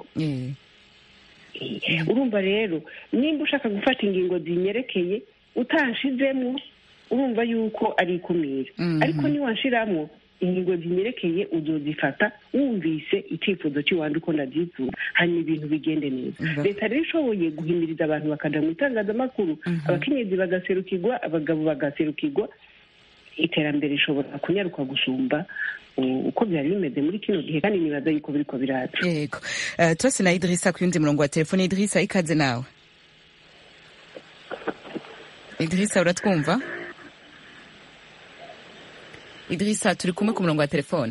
urumva rero nimba ushaka gufata ingingo zinyerekeye utanshizemo urumva yuko ari ikumira ariko niwanshiramo ingingo zinyerekeye uzozifata wumvise icyifuzo cy'iwanjye uko ndabyifuza hanyuma ibintu bigende neza leta rero ishoboye guhimiriza abantu bakaja mu itangazamakuru abakenyezi bagaserukirwa abagabo bagaserukirwa iterambere rishobora kunyaruka gusumba uko byari bimeze muri kino gihe kandi nibaza yuko biriko biraza yego turase na idirisa ku yundi murongo wa telefone idirisa ikaze nawe idirisa uratwumva idirisa turi kumwe ku murongo wa telefone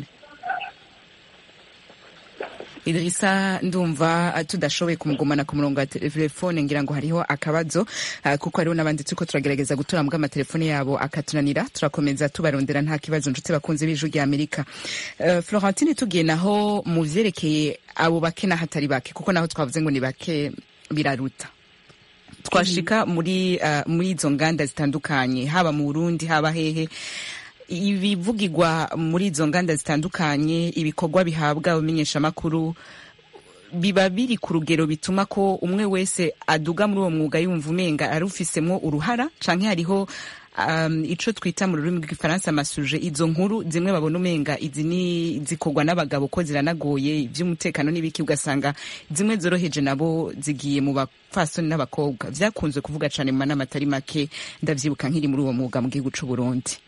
idirisa ndumva tudashoboye kumugumana ku murongo wa telefone ngira ngo hariho akabazo kuko hariho n'abandi turiko turagerageza gutora mbwa amatelefone yabo akatunanira turakomeza tubarondera nta kibazo nshuti bakunze b'ijwi rya amerika florentine tugiye naho mu vyerekeye abo bake n'ahatari bake kuko naho twavuze ngo ni bake biraruta twashika muri muri izo nganda zitandukanye haba mu burundi haba hehe ibivugirwa muri izo nganda zitandukanye ibikorwa bihabwa abamenyeshamakuru biba biri ku rugero bituma ko umwe wese aduga muri uwo mwuga yumva umenga arufisemo uruhara canke hariho um, ico twita mu rurimi rw'igifaransa amasuje izo nkuru zimwe babona umenga izi ni zikorwa n'abagabo ko ziranagoye ivy'umutekano n'ibiki ugasanga zimwe zoroheje nabo zigiye mu bapfasoni n'abakobwa vyakunze kuvuga cane mu manama atari make ndavyibuka nkiri muri uwo mwuga mu gihugu c'uburundi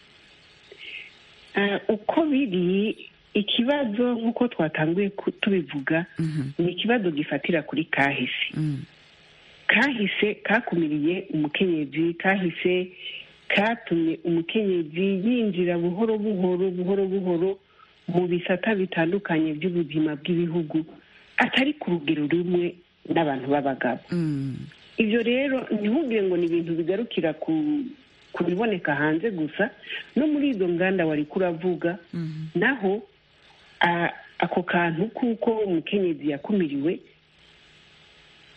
uko biri ikibazo nk'uko twatanguye tubivuga ni ikibazo gifatira kuri kahise kahise kakumiriye umukenyezi kahise katumye umukenyezi yinjira buhoro buhoro buhoro buhoro mu bisata bitandukanye by'ubuzima bw'ibihugu atari ku rugero rumwe n'abantu b'abagabo ibyo rero ntihubwire ngo ni ibintu bigarukira ku ku biboneka hanze gusa no muri izo nganda wari kuravuga naho ako kantu kuko umukenyezi yakumiriwe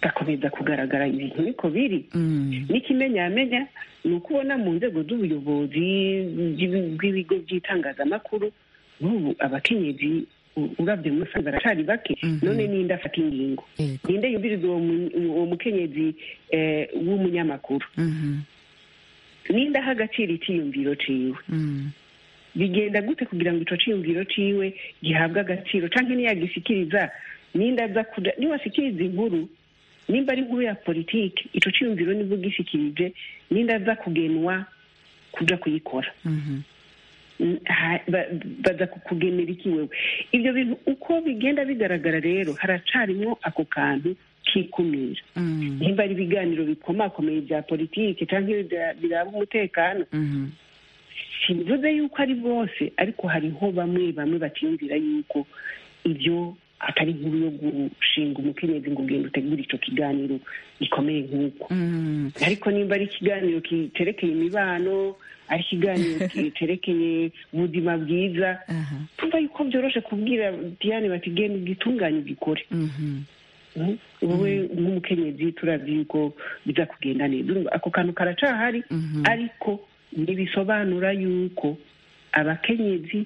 gakomeza kugaragara ibintu niko biri Mm. n'ikimenyamenya ni uko ubona mu nzego z'ubuyobozi bw'ibi- bw'ibigo by'itangazamakuru n'ubu abakenyezi u- urabye muri rusange baracari bake Mhm. none ninde afata ingingo Yego. ninde yumviriza uwo mu- uwo mukenyezi eh, w'umunyamakuru Mhm. ninde aha agaciro icyiyumviro ciwe Mm. bigenda gute kugira ngo ico ciyumviro ciwe gihabwe agaciro canke niyagisikiriza ninde aza kuja niwasikiriza inkuru nimba ari inkuru ya politike ico ciyumviro nibwo gishyikirije ninde aza kugenwa kuja kuyikora Mhm. Mm, ha- ba- baza kukugenera iki wewe ibyo bintu uko bigenda bigaragara rero haracarimwo ako kantu k'ikumira Mm. nimba ari ibiganiro bikomakomeye bya politike canke bya- biraba umutekano Mhm. simvuze yuko ari bose ariko hariho bamwe bamwe batiyumvira yuko ibyo atari inkuru yo gushinga umukenyezi ngo ugenda utegure ico kiganiro gikomeye nk'uko Mm. ariko nimba ari ikiganiro kiterekeye imibano ari ikiganiro kiterekeye ubuzima bwiza Aha. tumva yuko byoroshe kubwira diane bati genda ugitunganye ugikore Mhm. Mhm. wowe nk'umukenyezi turazi yuko biza kugenda neza Urumva ako kantu karacahari Mhm. ariko ntibisobanura yuko abakenyezi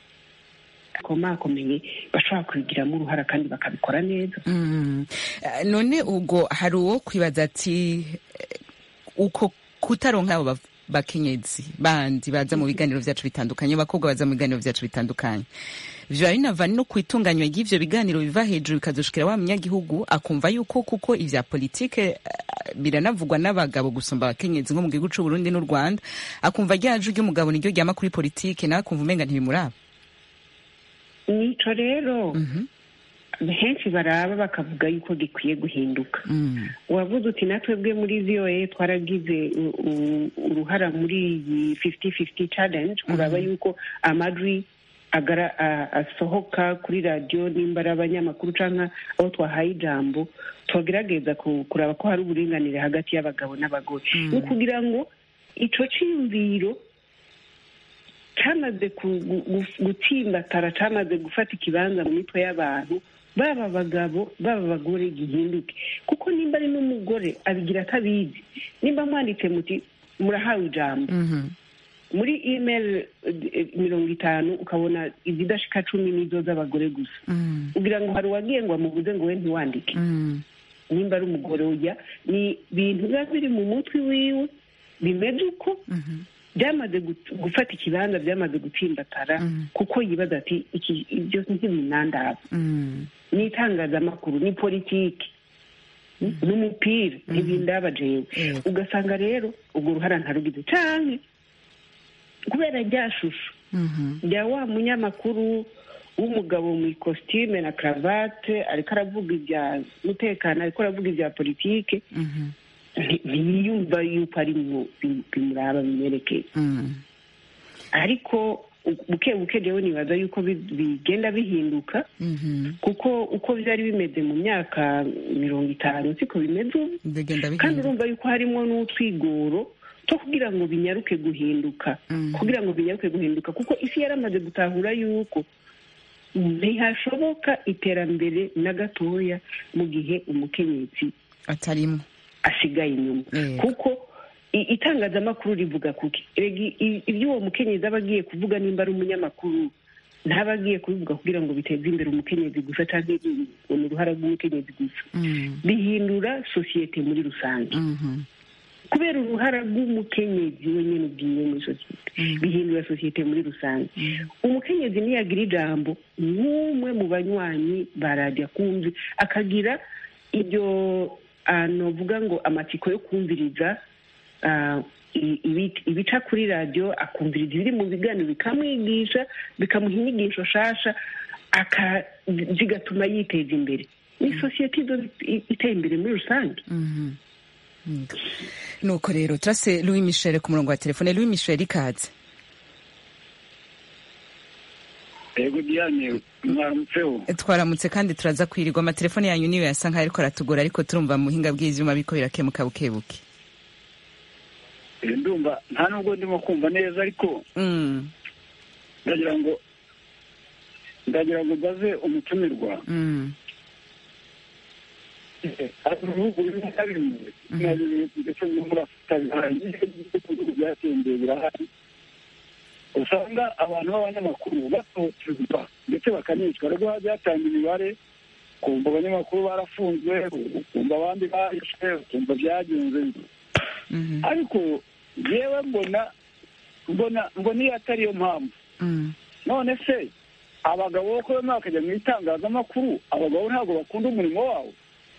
bakomakomeye bashobora kubigiramo uruhara kandi bakabikora neza Mm. Eh, none ubwo hari uwo kwibaza ati eh, uko kutaronka abo ba- bakenyezi bandi baza mu biganiro vyacu bitandukanye abakobwa baza mu biganiro vyacu bitandukanye vyoba binava no kwitunganywa ry'ivyo biganiro biva hejuru bikazoshikira wa munyagihugu akumva yuko kuko ivya politike eh, biranavugwa n'abagabo gusumba abakenyezi nko mu gihugu c'uburundi n'u rwanda akumva ryaje ry'umugabo niryo ryama kuri politike nawe akumva umenga ntibimuraba nico rero Mhm. henshi baraba bakavuga yuko gikwiye guhinduka Mm. wavuze uti natwebwe muri voa twaragize u- u- uruhara muri iyi fifty fifty challenge kuraba yuko amajwi agara a- asohoka kuri radiyo nimba ari abanyamakuru canke abo twahaye ijambo tugerageza ku- kuraba ko hari uburinganire hagati y'abagabo n'abagore ni ukugira ngo ico ciyumviro camaze ku- gu- gu- gutsimbatara camaze gufata ikibanza mu mitwe y'abantu baba abagabo baba abagore gihinduke kuko nimba ari n'umugore abigira atabizi nimba mwanditse muti murahawe ijambo Mhm. muri email eh, mirongo itanu ukabona izidashika cumi n'izo z'abagore gusa Mm. kugira ngo hari uwagiye ngo amubuze ngo we ntiwandike Mm. nimba ari umugore ujya ni ibintu biba biri mu mutwe wiwe bimeze uko Mhm. byamaze gut- gufata ikibanza byamaze gutsimbatara Mm. kuko yibaza ati iki ibyo ntibinandaba Mm. ni itangazamakuru ni politiki n'umupira ntibindaba jewe Yego. ugasanga rero urwo ruhara ntarugize canke kubera rya shusho Mhm. rya wa munyamakuru w'umugabo mu ikositime na karavate ariko aravuga ibya mutekano ariko aravuga ibya politike Mhm. nti- ntiyumva yuko ari mu bim- bimuraba bimwerekeye Mm. ariko u- buke buke jewe nibaza yuko bi- bigenda bihinduka Mhm. kuko uko byari bimeze mu myaka mirongo itanu siko bimeze ubu bigenda kandi bihinduka urumva yuko harimo n'utwigoro two kugira ngo binyaruke guhinduka Mhm. kugira ngo binyaruke guhinduka kuko isi yaramaze gutahura yuko ntihashoboka iterambere na gatoya mu gihe umukenyezi atarimo asigaye inyuma Yego. kuko i- itangazamakuru rivuga kuki Erega i- ibyo uwo mukenyezi aba agiye kuvuga nimba ari umunyamakuru ntaba agiye kubivuga kugira ngo biteze imbere umukenyezi gusa cyangwa ni uruhara rw'umukenyezi gusa Mm. bihindura sosiyete muri rusange Mhm. kubera uruhara rw'umukenyezi wenyine ubwiwe muri sosiyete bihindura sosiyete muri rusange umukenyezi niyagira ijambo nk'umwe mu banywanyi ba radiyo akumvi akagira ibyo ah, novuga ngo amatsiko yo kumviriza ah, i- ibi- ibica kuri radiyo akumviriza ibiri mu biganiro bikamwigisha bikamuha inyigisho nshasha aka- zigatuma yiteza imbere ni sosiyete izo iteye imbere muri rusange Mhm. Mm. nuko rero turase louis michel ku murongo wa telefone louis michel ikaze yego diane mwaramutseho twaramutse kandi turaza kwirirwa amatelefone yanyu niyo yasa nkaho ariko aratugora ariko turumva mu buhinga bw'ivyuma biriko birakemuka bukebuke Eh, ndumva nta nubwo ndimo kumva neza ariko Mm. ndagira ngo ndagira ngo mbaze umutumirwa Mm. hari ibihugu bimwe na bimwe na bimwe ndetse no muri afurika bihari ibihugu byateye imbere birahari usanga abantu b'abanyamakuru batotezwa ndetse bakanicwa ariko hajya hatanga imibare ukumva abanyamakuru barafunzwe ukumva abandi bahishwe ukumva byagenze ariko yewe mbona mbona mbona iyo atari yo mpamvu none se abagabo bo kubona bakajya mu itangazamakuru abagabo ntabwo bakunda umurimo wawo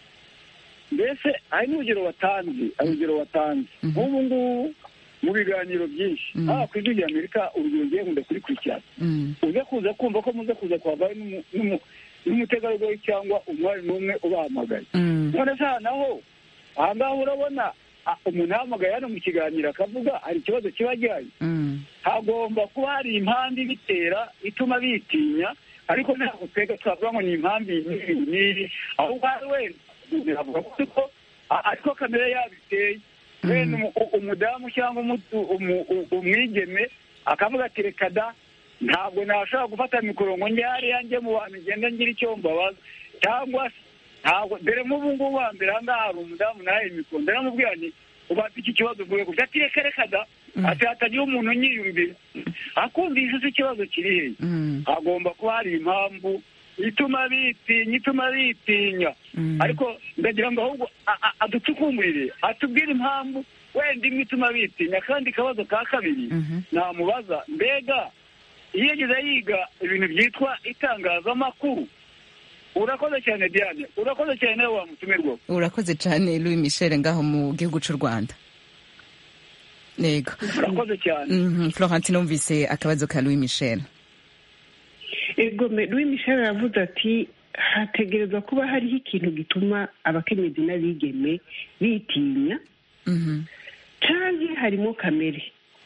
mbese hari n'urugero watanze hari urugero watanze nk'ubu ngubu mu biganiro byinshi haba ku ijwi ry'amerika urugero ngiye nkunda kurikurikirana uze kuza kumva ko muze kuza kuhavayo n'umutegarugori cyangwa umwari n'umwe ubahamagaye none se aha naho aha ngaha urabona umuntu ahamagaye hano mu kiganiro akavuga hari ikibazo kiba gihari hagomba kuba hari impamvu ibitera ituma bitinya ariko ntabwo twega twavuga ngo ni impamvu iyi n'iyi ahubwo hari wenda avuga ko ariko kamere yabiteye wenda umudamu cyangwa umwigeme akavuga ati reka da ntabwo nashobora gufata mikoro ngo njye hariya njye mu bantu ngenda ngira icyo mbabaza cyangwa se ntabwo dore nk'ubu ngubu wa mbere aha ngaha hari umudamu nawe mikoro ndaramubwira nti ubanza iki kibazo uvuye gusa ati reka reka da ati hatagira umuntu unyiyumvira akumvise se ikibazo kiri hehe hagomba kuba hari impamvu ituma bitinya ituma bitinya ariko ndagira ngo ahubwo aducukumburire atubwire impamvu wenda imwe ituma bitinya kandi akabazo ka kabiri namubaza mbega iyo yageze yiga ibintu byitwa itangazamakuru urakoze cyane diane urakoze cyane nawe wamutumirwa urakoze cyane louis michel ngaho mu gihugu cy'u rwanda yego urakoze cyane florentine numvise akabazo ka louis michel ego louis michel aravuze ati hategerezwa kuba hariho ikintu gituma abakenyezi n'abigeme bitinya cyangwa harimo kamere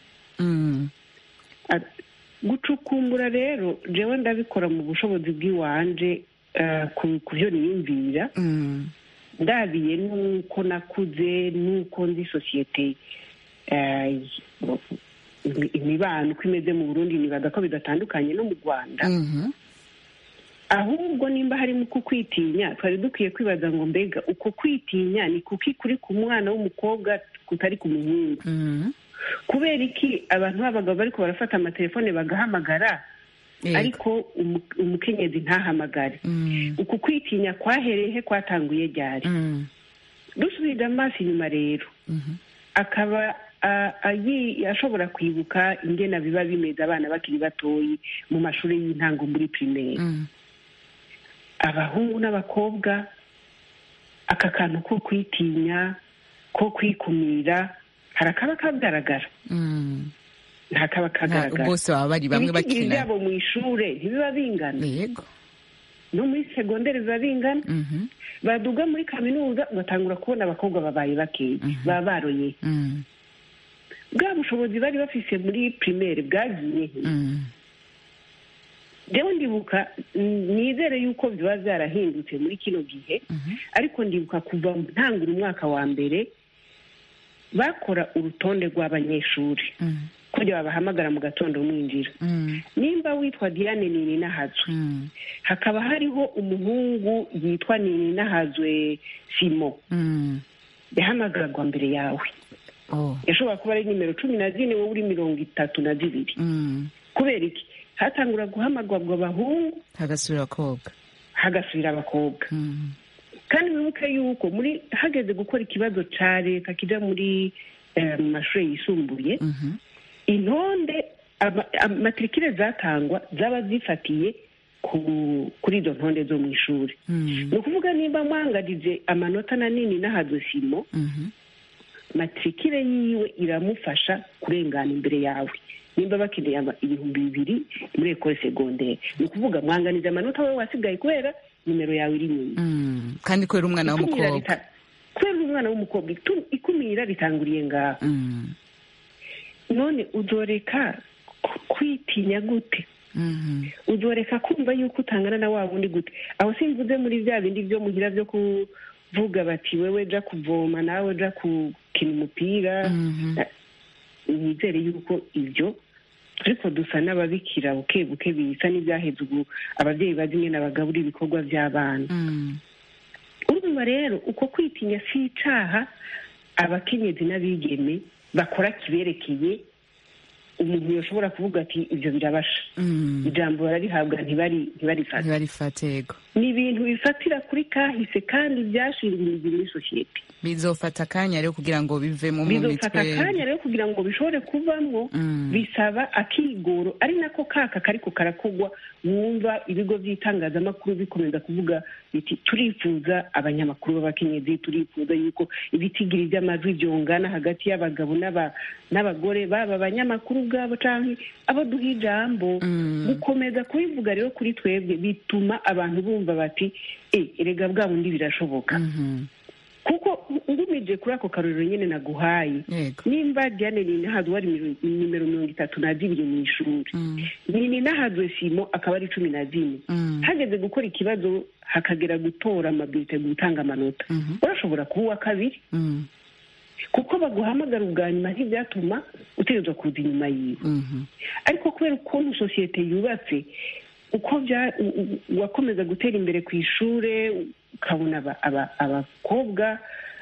gucukumbura rero jewe ndabikora mu bushobozi bw'iwanje ku byo niyumvira ndabiye n'uko nakuze n'uko nzi sosiyete imibano uko imeze mu burundi nibaza ko bidatandukanye no mu rwanda ahubwo nimba harimo uko kwitinya twari dukwiye kwibaza ngo mbega uko kwitinya ni kuki kuri ku mwana w'umukobwa kutari ku muhungu kubera iki abantu b'abagabo bariko barafata amatelefone bagahamagara ariko umukenyezi ntahamagare uku kwitinya kwahereye kwatanguye ryari dusubira amaso inyuma rero akaba ashobora kwibuka ingena biba bimeze abana bakiri batoyi mu mashuri y'intango muri pirimeri abahungu n'abakobwa aka kantu ko kwitinya ko kwikumira harakaba kagaragara ntakaba kagaragara bose baba bari bamwe ibiciro bakina byabo mu ishure ntibiba bingana yego no muri segonderi biba bingana baduga muri kaminuza ugatangura kubona abakobwa babaye bakeya baba baroye bwa bushobozi bari bafise muri pirimeri bwagiye he rero ndibuka nizere yuko biba byarahindutse muri kino gihe ariko ndibuka kuva ntangura umwaka wa mbere bakora urutonde rw'abanyeshuri kugira babahamagara mu gatondo mwinjira nimba witwa diane nini nahazwe hakaba hariho umuhungu yitwa nini nahazwe simo yahamagarwa mbere yawe yashobora kuba ari nimero cumi na zine wowe uri mirongo itatu na zibiri kubera iki hatangura guhamagarwa abahungu hagasubira abakobwa hagasubira abakobwa kandi wibuke yuko muri hageze gukora ikibazo cya leta kijya muri mu mashuri yisumbuye intonde matirikire zatangwa zaba zifatiye kuri izo ntonde zo mu ishuri ni ukuvuga nimba mwangarije amanota manini n'ahazo simo matirikire yiwe iramufasha kurengana imbere yawe nimba bakeneye ibihumbi bibiri muri ekore segonderi ni ukuvuga mwanganiza amanota wowe wasigaye kubera nimero yawe iri inyuma kandi kubera umwana w'umukobwa kubera umwana w'umukobwa ikumira ritanguriye ngaho none uzoreka kwitinya gute uzoreka kumva yuko utangana na wa wundi gute aho simvuze muri bya bindi byo mugira byo kuvuga bati wewe ja kuvoma nawe ja gukina umupira nizere yuko ibyo ariko dusa n'ababikira buke buke bisa n'ibyaheze ubu ababyeyi bazi nyine bagabura ibikorwa by'abana urumva rero uko kwitinya si icaha abakenyezi n'abigeme bakora kiberekeye umuntu yoshobora kuvuga ati ibyo birabasha Mm. ijambo bararihabwa ntibari ntibarifate ntibarifate yego ni ibintu bifatira kuri kahise kandi byashinga imizi muri sosiyete bizofata akanya rero kugira ngo bivemo mu bizofata mitwe akanya rero kugira ngo bishobore kuvamwo Mm. bisaba akigoro ari nako kaka kariko karakogwa wumva ibigo by'itangazamakuru bikomeza kuvuga biti turifuza abanyamakuru b'abakenyezi turifuza yuko ibitigiri by'amajwi byongana hagati y'abagabo n'aba- n'abagore baba abanyamakuru ubwabo canke abo duha ijambo Mm. gukomeza kubivuga rero kuri twebwe bituma abantu bumva bati e erega bwa bundi birashoboka Mhm. kuko ngumije kuri ako karorero nyine naguhaye yego nimba diane ninahazwe wari miro- nimero mirongo itatu na zibiri mu ishuri Mm. ni ninahazwe simo akaba ari cumi na zine Mm. hageze gukora ikibazo hakagera gutora amabwite gutanga amanota Mhm. urashobora kuba uwa kabiri Mm. kuko baguhamagara ubwa nyuma ntibyatuma utegerezwa kuza inyuma yiwe Mhm. ariko kubera ukuntu sosiyete yubatse uko bya u- u- wakomeza gutera imbere ku ishure ukabona aba- aba- abakobwa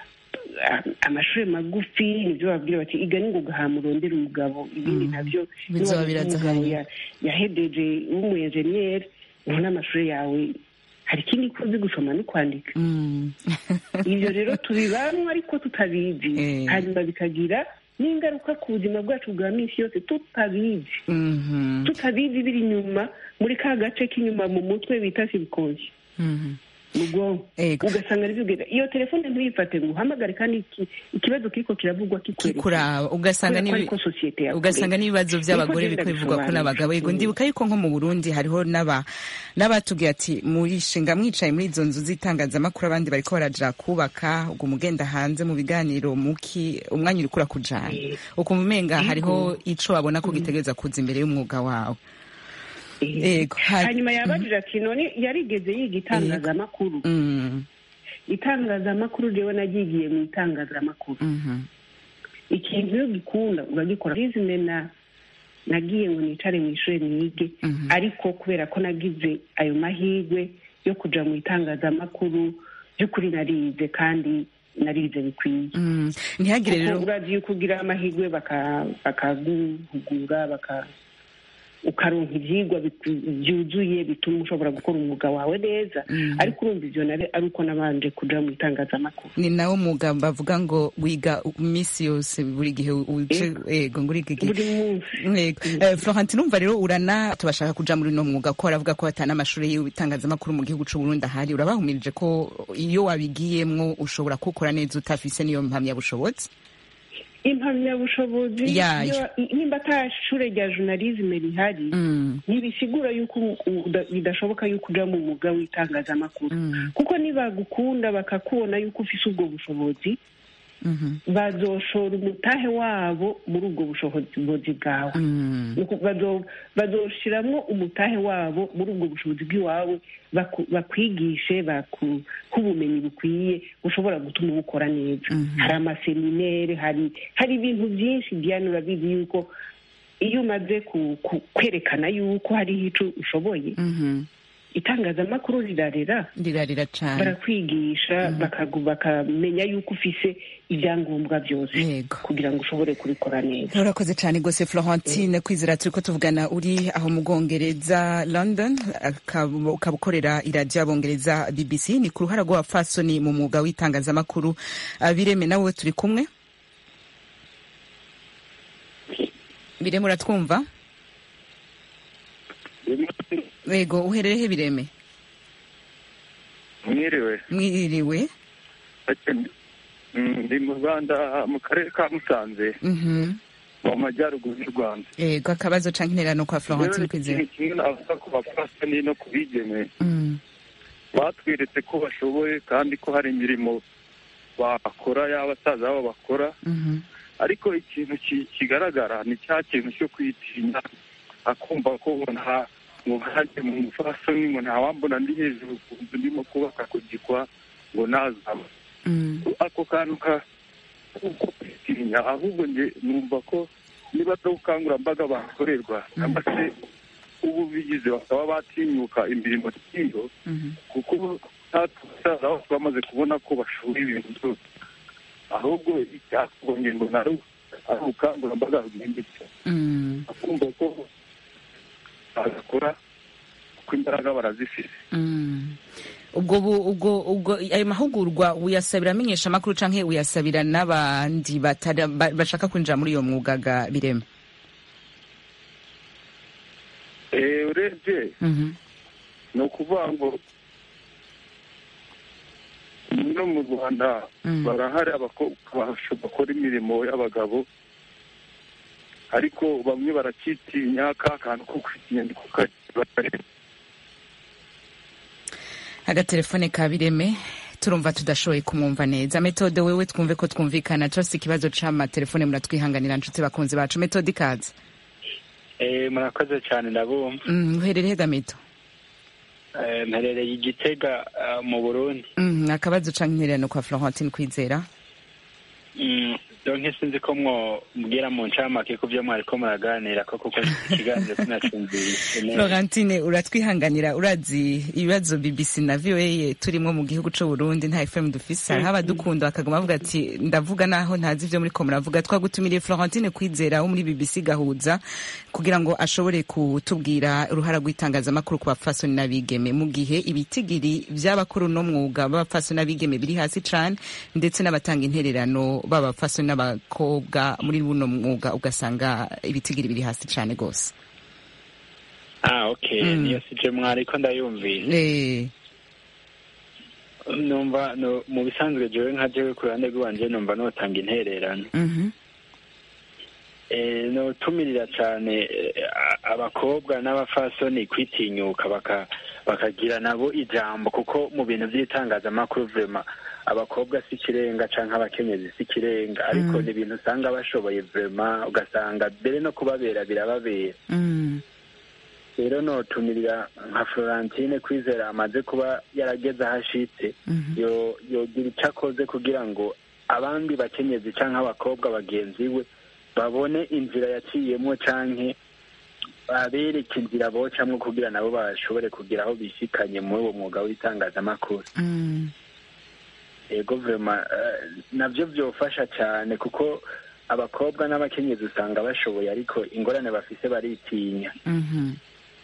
a- amashuri magufi nibyo babwira bati iga ningoga hamurondera umugabo ibindi Mm. nabyo Bizoba niba birazahanye. umugabo ya- yahedeje w'umuyenjeniyeri ubona amashuri yawe hari ikindi ko uzi gusoma no kwandika Mm. ibyo rero tubibamwo ariko tutabizi Eh. hanyuma bikagira n'ingaruka ku buzima bwacu bwa minsi yose tutabizi Mhm. tutabizi biri inyuma muri ka gace k'inyuma mu mutwe bita sibikozi Mhm. mu bwonko Ego. ugasanga aribyo iyo telefone ntuyifate ngo uhamagare kandi iki- ikibazo kiriko kiravugwa kikwerekana kikuraba ugasanga kubera ko n'ibi- ariko sosiyete yakureze. ugasanga n'ibibazo by'abagore Niko biko genda bivugwa ko bisobanura. n'abagabo yego Mm. ndibuka yuko nko mu burundi hariho n'aba n'abatubwiye ati murishinga mwicaye muri izo nzu z'itangazamakuru abandi bariko baraja kubaka ubwo mugenda hanze mu biganiro muki umwanya uriko urakujana ukumva umenga hariho ico babona ko gitegereza kuza imbere y'umwuga wawe Ego, ha- hanyuma yabajije ati none yarigeze yiga itangazamakuru Mm, itangazamakuru jewe nagigiye mu itangazamakuru mhm, ikintu iyo gikunda uragikora rizime na nagiye ngo nicare mu ishuri nige Mhm. ariko kubera ko nagize ayo mahirwe yo kuja mu itangazamakuru by'ukuri narize kandi narize bikwiye mm. ntihagire rero kuko urazi yuko ugira amahirwe baka- bakaguhugura baka ukaronka ivyigwa biku- byuzuye bituma ushobora gukora umwuga wawe neza Mhm. ariko urumva ivyo nari ari uko nabanje kuja mu itangazamakuru ni nawo mwuga bavuga ngo wiga iminsi yose buri gihe uje ego ngo uriga igihe buri munsi Yego. Eh, Florentine umva rero urana tubashaka kuja muri no mwuga ko baravuga ko batana amashuri y'itangazamakuru mu gihugu c'u Burundi ahari urabahumirije ko iyo wabigiyemwo ushobora kukora neza utafise niyo mpamyabushobozi impamyabushobozi Yayo. iyo- nimba ata shure rya journalisme rihari Mm, ntibisigura yuko u- uda- bidashoboka yuko uja mu mwuga w'itangazamakuru mm, kuko nibagukunda bakakubona yuko ufise ubwo bushobozi mhm, bazoshora umutahe wabo muri ubwo bushobozi bwawe mm, Nuko bazo- bazoshiramwo umutahe wabo muri ubwo bushobozi bw'iwawe baku- bakwigishe bakuhe ubumenyi bukwiye bushobora gutuma ubukora neza Mhm. hari amaseminere hari hari ibintu byinshi diane urabizi yuko iyo umaze ku- ku- kwerekana yuko hariho ico ushoboye mhm. itangazamakuru rirarera rirarira cane barakwigisha bakagu- bakamenya yuko ufise ibyangombwa byose Yego. kugira ngo ushobore kubikora neza urakoze cyane rwose florentine kwizera turi ko tuvugana uri aho mu bwongereza london akaba ukaba ukorera iradiyo y'abongereza bbc ni ku ruhara rw'abapfasoni mu mwuga w'itangazamakuru Ah, bireme nawe turi kumwe bireme uratwumva yego uhererehe bireme mwiriwe mwiriwe Mm, ndi mu rwanda mu karere ka musanze Mhm. mu majyaruguru y'u rwanda yego akabazo canke intererano kwa florentine rero kwizera ikintu kimwe navuga ku bapfasoni no ku bigeme Mm, batweretse ko bashoboye kandi ko hari imirimo bakora y'abasaza babo bakora mhm, ariko ikintu ki- kigaragara ni cya kintu cyo kwitinya akumva ko ngo nta ngo nkanjye mu mufasoni ngo ntawambona ndi hejuru ku nzu ndimo kubaka ku gikwa ngo nazaba mm, ako kantu ka kuko kwitinya ahubwo nge numva ko niba ari ubukangurambaga bakorerwa cyangwa se ubu bigize bakaba batinyuka imirimo nk'iyo mhm, kuko basaza aho twamaze kubona ko bashoboye ibintu byose ahubwo icyakorwa ngo nari ari ubukangurambaga bwimbitse Mm, akumva ko bagakora kuko imbaraga barazifite mm. ubwo bu- ubwo ubwo ayo mahugurwa uyasabira amenyesha amakuru canke uyasabira n'abandi batari- ba- bashaka kwinjira muri iyo mwuga ga birema Eh, urebye Mhm. ni ukuvuga ngo no mu rwanda Mm. barahari abakobwa basho- bakora imirimo y'abagabo ariko bamwe barakitinya ka kantu ko kwitinya niko kari agatelefone ka bireme turumva tudashoboye kumwumva neza metode wewe twumve ko twumvikana turafise ikibazo c'amatelefone muratwihanganira nshuti bakunzi bacu metode ikaze Eh, murakoze cyane ndabumva Mm, uherereye ga meto Eh, mperereye igitega ah, mu burundi Mm, akabazo canke intererano kwa florentine kwizera Mm, donke sinzi ko mwobwira mu ncamake ku byo mwariko muraganira ko kuko ikiganiro sinacumvise neza florentine uratwihanganira urazi ibibazo bbc na voa turimo mu gihugu c'u burundi nta fm dufise hariho abadukunda bakaguma bavuga ati ndavuga naho ntazi ivyo muriko muravuga twagutumiriye florentine kwizera wo muri bbc gahuza kugira ngo ashobore kutubwira uruhara rw'itangazamakuru ku bapfasoni n'abigeme mu gihe ibitigiri vy'abakora uno mwuga b'abapfasoni n'abigeme biri hasi cane ndetse n'abatanga intererano b'abapfasoni n'abakobwa muri buno mwuga ugasanga ibitigiri biri hasi cane gose ah okay Mm. niyo sije mwariko ndayumvise Eh, numva no, mu bisanzwe jewe nka jewe ku ruhande rw'iwanje numva notanga intererano mhm, Eh, notumirira cyane eh, a- abakobwa n'abafasoni kwitinyuka baka bakagira nabo ijambo kuko mu bintu by'itangazamakuru vrema abakobwa si ikirenga canke abakenyezi si ikirenga ariko Mm. ni ibintu usanga bashoboye vrema ugasanga mbere no kubabera birababera mm, rero notumirira nka florentine kwizera amaze kuba yarageze aho ashitse mhm, yo yogira icyo akoze kugira ngo abandi bakenyezi canke abakobwa bagenzi we babone inzira yaciyemo canke babereke inzira bocamwo kugira nabo bashobore kugira aho bishikanye muri uwo mwuga w'itangazamakuru mm, ego vrema eh, navyo vyofasha cane kuko abakobwa n'abakenyezi usanga bashoboye ariko ingorane bafise baritinya mhm.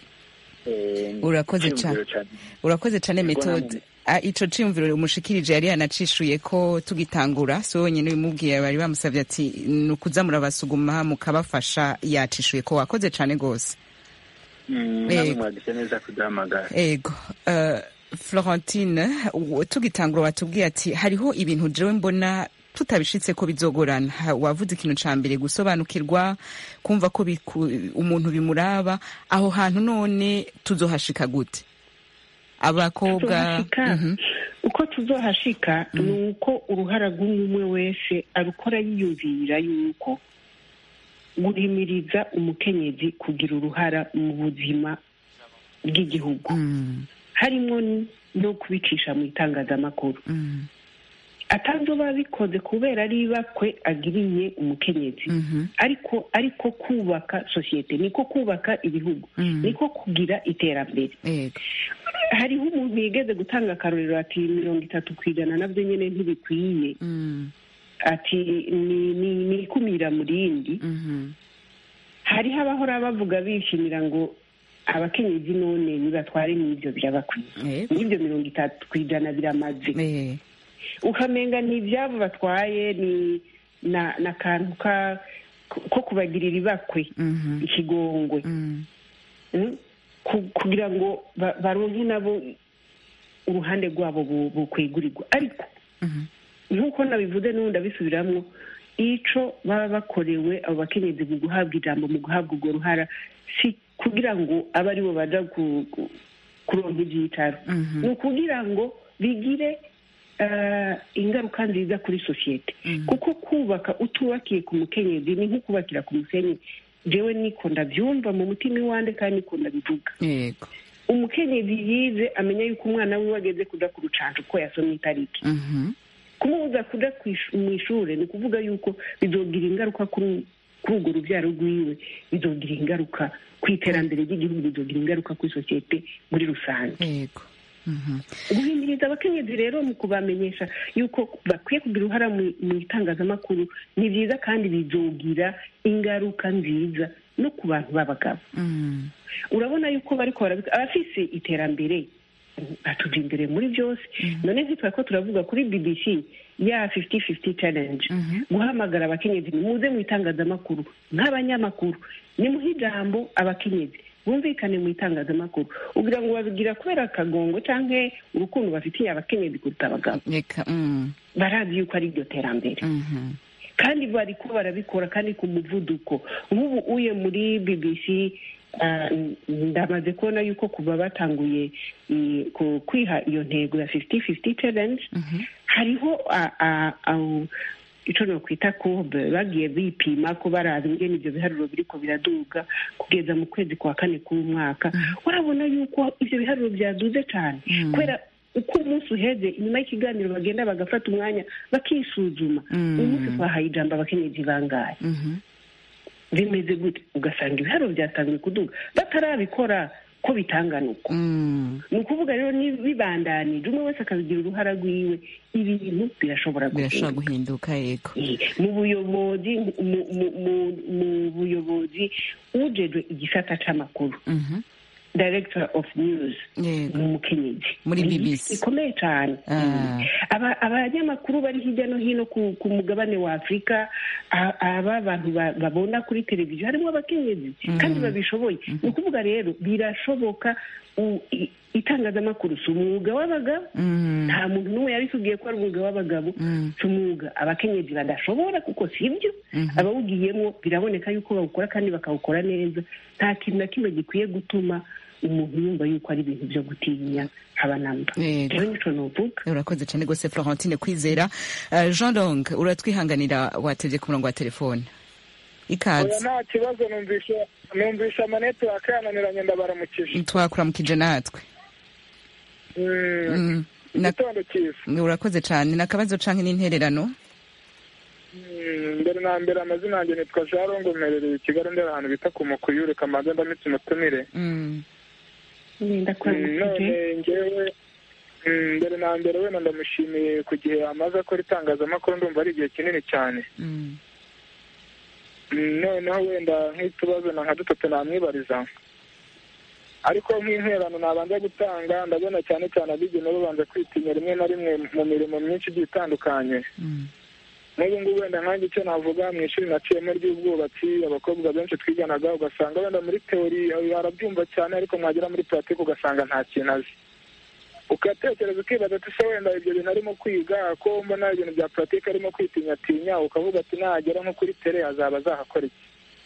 Eh, Urakoze iciyumviro cane. urakoze cane Yego, metode namwe. Ah, ico ciyumviro umushikirije yari yanacishuye ko tugitangura so wenyine bimubwiye bari bamusavye ati ni ukuza murabasuguma mukabafasha yacishuye ko wakoze cane gose Mm, namwe Yego. mwagize neza kuduhamagara ego uh, florentine u- tugitangura watubwiye ati hariho ibintu jewe mbona tutabishitse ko bizogorana Ha- wavuze ikintu ca mbere gusobanukirwa kumva ko biku- umuntu bimuraba aho hantu none tuzohashika gute abakobwa tuzohashika Mhm. uko tuzohashika ni uko uruhara rw'umwe wese arukora yiyumvira yuko guhimiriza umukenyezi kugira uruhara mu buzima bw'igihugu Mm, harimo no kubicisha mu itangazamakuru mm, atazoba bikoze kubera ari ibakwe agiriye umukenyezi mhm, ariko ariko kubaka sosiyete niko kubaka ibihugu mm. niko kugira iterambere Ego. hariho umuntu yigeze gutanga akarorero ati mirongo itatu ku ijana nabyo nyine ntibikwiye Mm, ati ni ni ni ikumira mu rindi mhm, hariho abahora bavuga bishimira ngo abakenyezi none nibatware n'ibyo byabakwiye Ego. n'ibyo mirongo itatu ku ijana biramaze Eh, ukamenga ni ibyabo batwaye ni na n'akantu ka ko kubagirira ibakwe mhm, ikigongwe mm, Mm? Ku- kugira ngo ba- baronke nabo uruhande rwabo bu- bukwegurirwa ariko mhm, nk'uko nabivuze n'ubu ndabisubiramwo ico baba bakorewe abo bakenyezi mu guhabwa ijambo mu guhabwa urwo ruhara si kugira ngo abe aribo baja ku- ku- kuronka ivyicaro mhm, ni ukugira ngo bigire eh, ingaruka nziza kuri sosiyete mhm. kuko kubaka utubakiye ku mukenyezi ni nko kubakira ku musenyi jewe niko ndavyumva mu mutima iwande kandi niko ndabivuga Ego. umukenyezi yize amenya yuko umwana wiwe ageze kuja ku rucanco ko yasomye itariki Mhm, kumubuza kuja kw'ish- mw'ishure ni ukuvuga yuko bizogira ingaruka kuri kuri urwo rubyaro rwiwe bizogira ingaruka ku iterambere ry'igihugu bizogira ingaruka kuri sosiyete muri rusange Ego. guhimiriza abakenyezi rero mu kubamenyesha yuko bakwiye kugira uruhara mu mu itangazamakuru ni byiza kandi bizogira ingaruka nziza no ku bantu b'abagabo urabona yuko bariko barabika abafise iterambere batuja imbere muri byose none zitwa ko turavuga kuri bbc ya 50-50 challenge guhamagara abakenyezi muze mu itangazamakuru nk'abanyamakuru nimuhe ijambo abakenyezi bumvikane mu itangazamakuru ugira ngo babigira kubera akagongo canke urukundo bafitiye abakenyezi kuruta abagabo reka mm. barazi yuko ari iryo terambere kandi bariko barabikora kandi ku muvuduko nk'ubu uye muri bbc ah, ndamaze kubona yuko kuva batanguye i- ku- kwiha iyo ntego ya 50-50 challenge hariho ah, ah, ah, ico nokwita courbe bagiye bipima ko baraba ingene ivyo biharuro biriko biraduga kugeza mu kwezi kwa kane k'umwaka urabona yuko ivyo biharuro vyaduze cane kubera uko umunsi uheze inyuma y'ikiganiro bagenda bagafata umwanya bakisuzuma uyu munsi twahaye ijambo abakenyezi bangahe bimeze gute ugasanga ibiharuro byatangiye kuduga batarabikora ko bitangana uko ni ukuvuga rero ni bibandanije umwe wese akabigira uruhara rwiwe ibintu birashobora birashobora guhinduka guhinduka yego mu buyobozi mu- mu- mu- mu buyobozi ujejwe igisata c'amakuru director of news ni umukenyezi Muri Ni BBC. bikomeye cyane Ah. Aba- abanyamakuru bari hirya no hino ku, ku mugabane wa afurika a- aba bantu ba- babona kuri televiziyo harimo abakenyezi kandi babishoboye ni ukuvuga rero birashoboka u- i- itangazamakuru si umwuga w'abagabo nta muntu n'umwe yabitubwiye ko ari umwuga w'abagabo si umwuga abakenyezi badashobora kuko si byo abawugiyemo biraboneka yuko bawukora kandi bakawukora neza nta kintu na kimwe gikwiye gutuma umuntu yumva yuko ari ibintu byo gutinya haba namba Yego. rero nico novuga urakoze cyane rwose florentine kwizera Eh, jean long uratwihanganira watebye ku murongo wa telefone oya ikaze nta kibazo numvisha numvisha amanetiwake yananiranye ndabaramukije twakuramukije natwe Mm, Mm, na- igitondo cyiza urakoze cyane ni akabazo canke n'intererano Mm, mbere na mbere amazina yanjye nitwa jarongo mperereye i kigali ndera ahantu bita ku mukuyure kamanza ndamitse umutumire Mm, nenda Mm, none ngewe mm, mbere na mbere wenda ndamushimiye ku gihe amaze akora itangazamakuru ndumva ari igihe kinini cyane mm, Mm, noneho wenda nk'utubazo na nka dutatu namwibariza ariko nk'interano nabanza gutanga ndabona cyane cyane abigeme babanza kwitinya rimwe na rimwe mu mirimo myinshi igiye itandukanye mm, n'ubu ngubu wenda nkanjye icyo navuga mu ishuri naciyemo ry'ubwubatsi abakobwa benshi twiganaga ugasanga wenda muri teori arabyumva cyane ariko mwagera muri puratike ugasanga nta kintu azi ugatekereza ukibaza ati se wenda ibyo bintu arimo kwiga ko mbona ibintu bya puratike arimo kwitinyatinya ukavuga ati nagera nko kuri tere azaba azahakora iki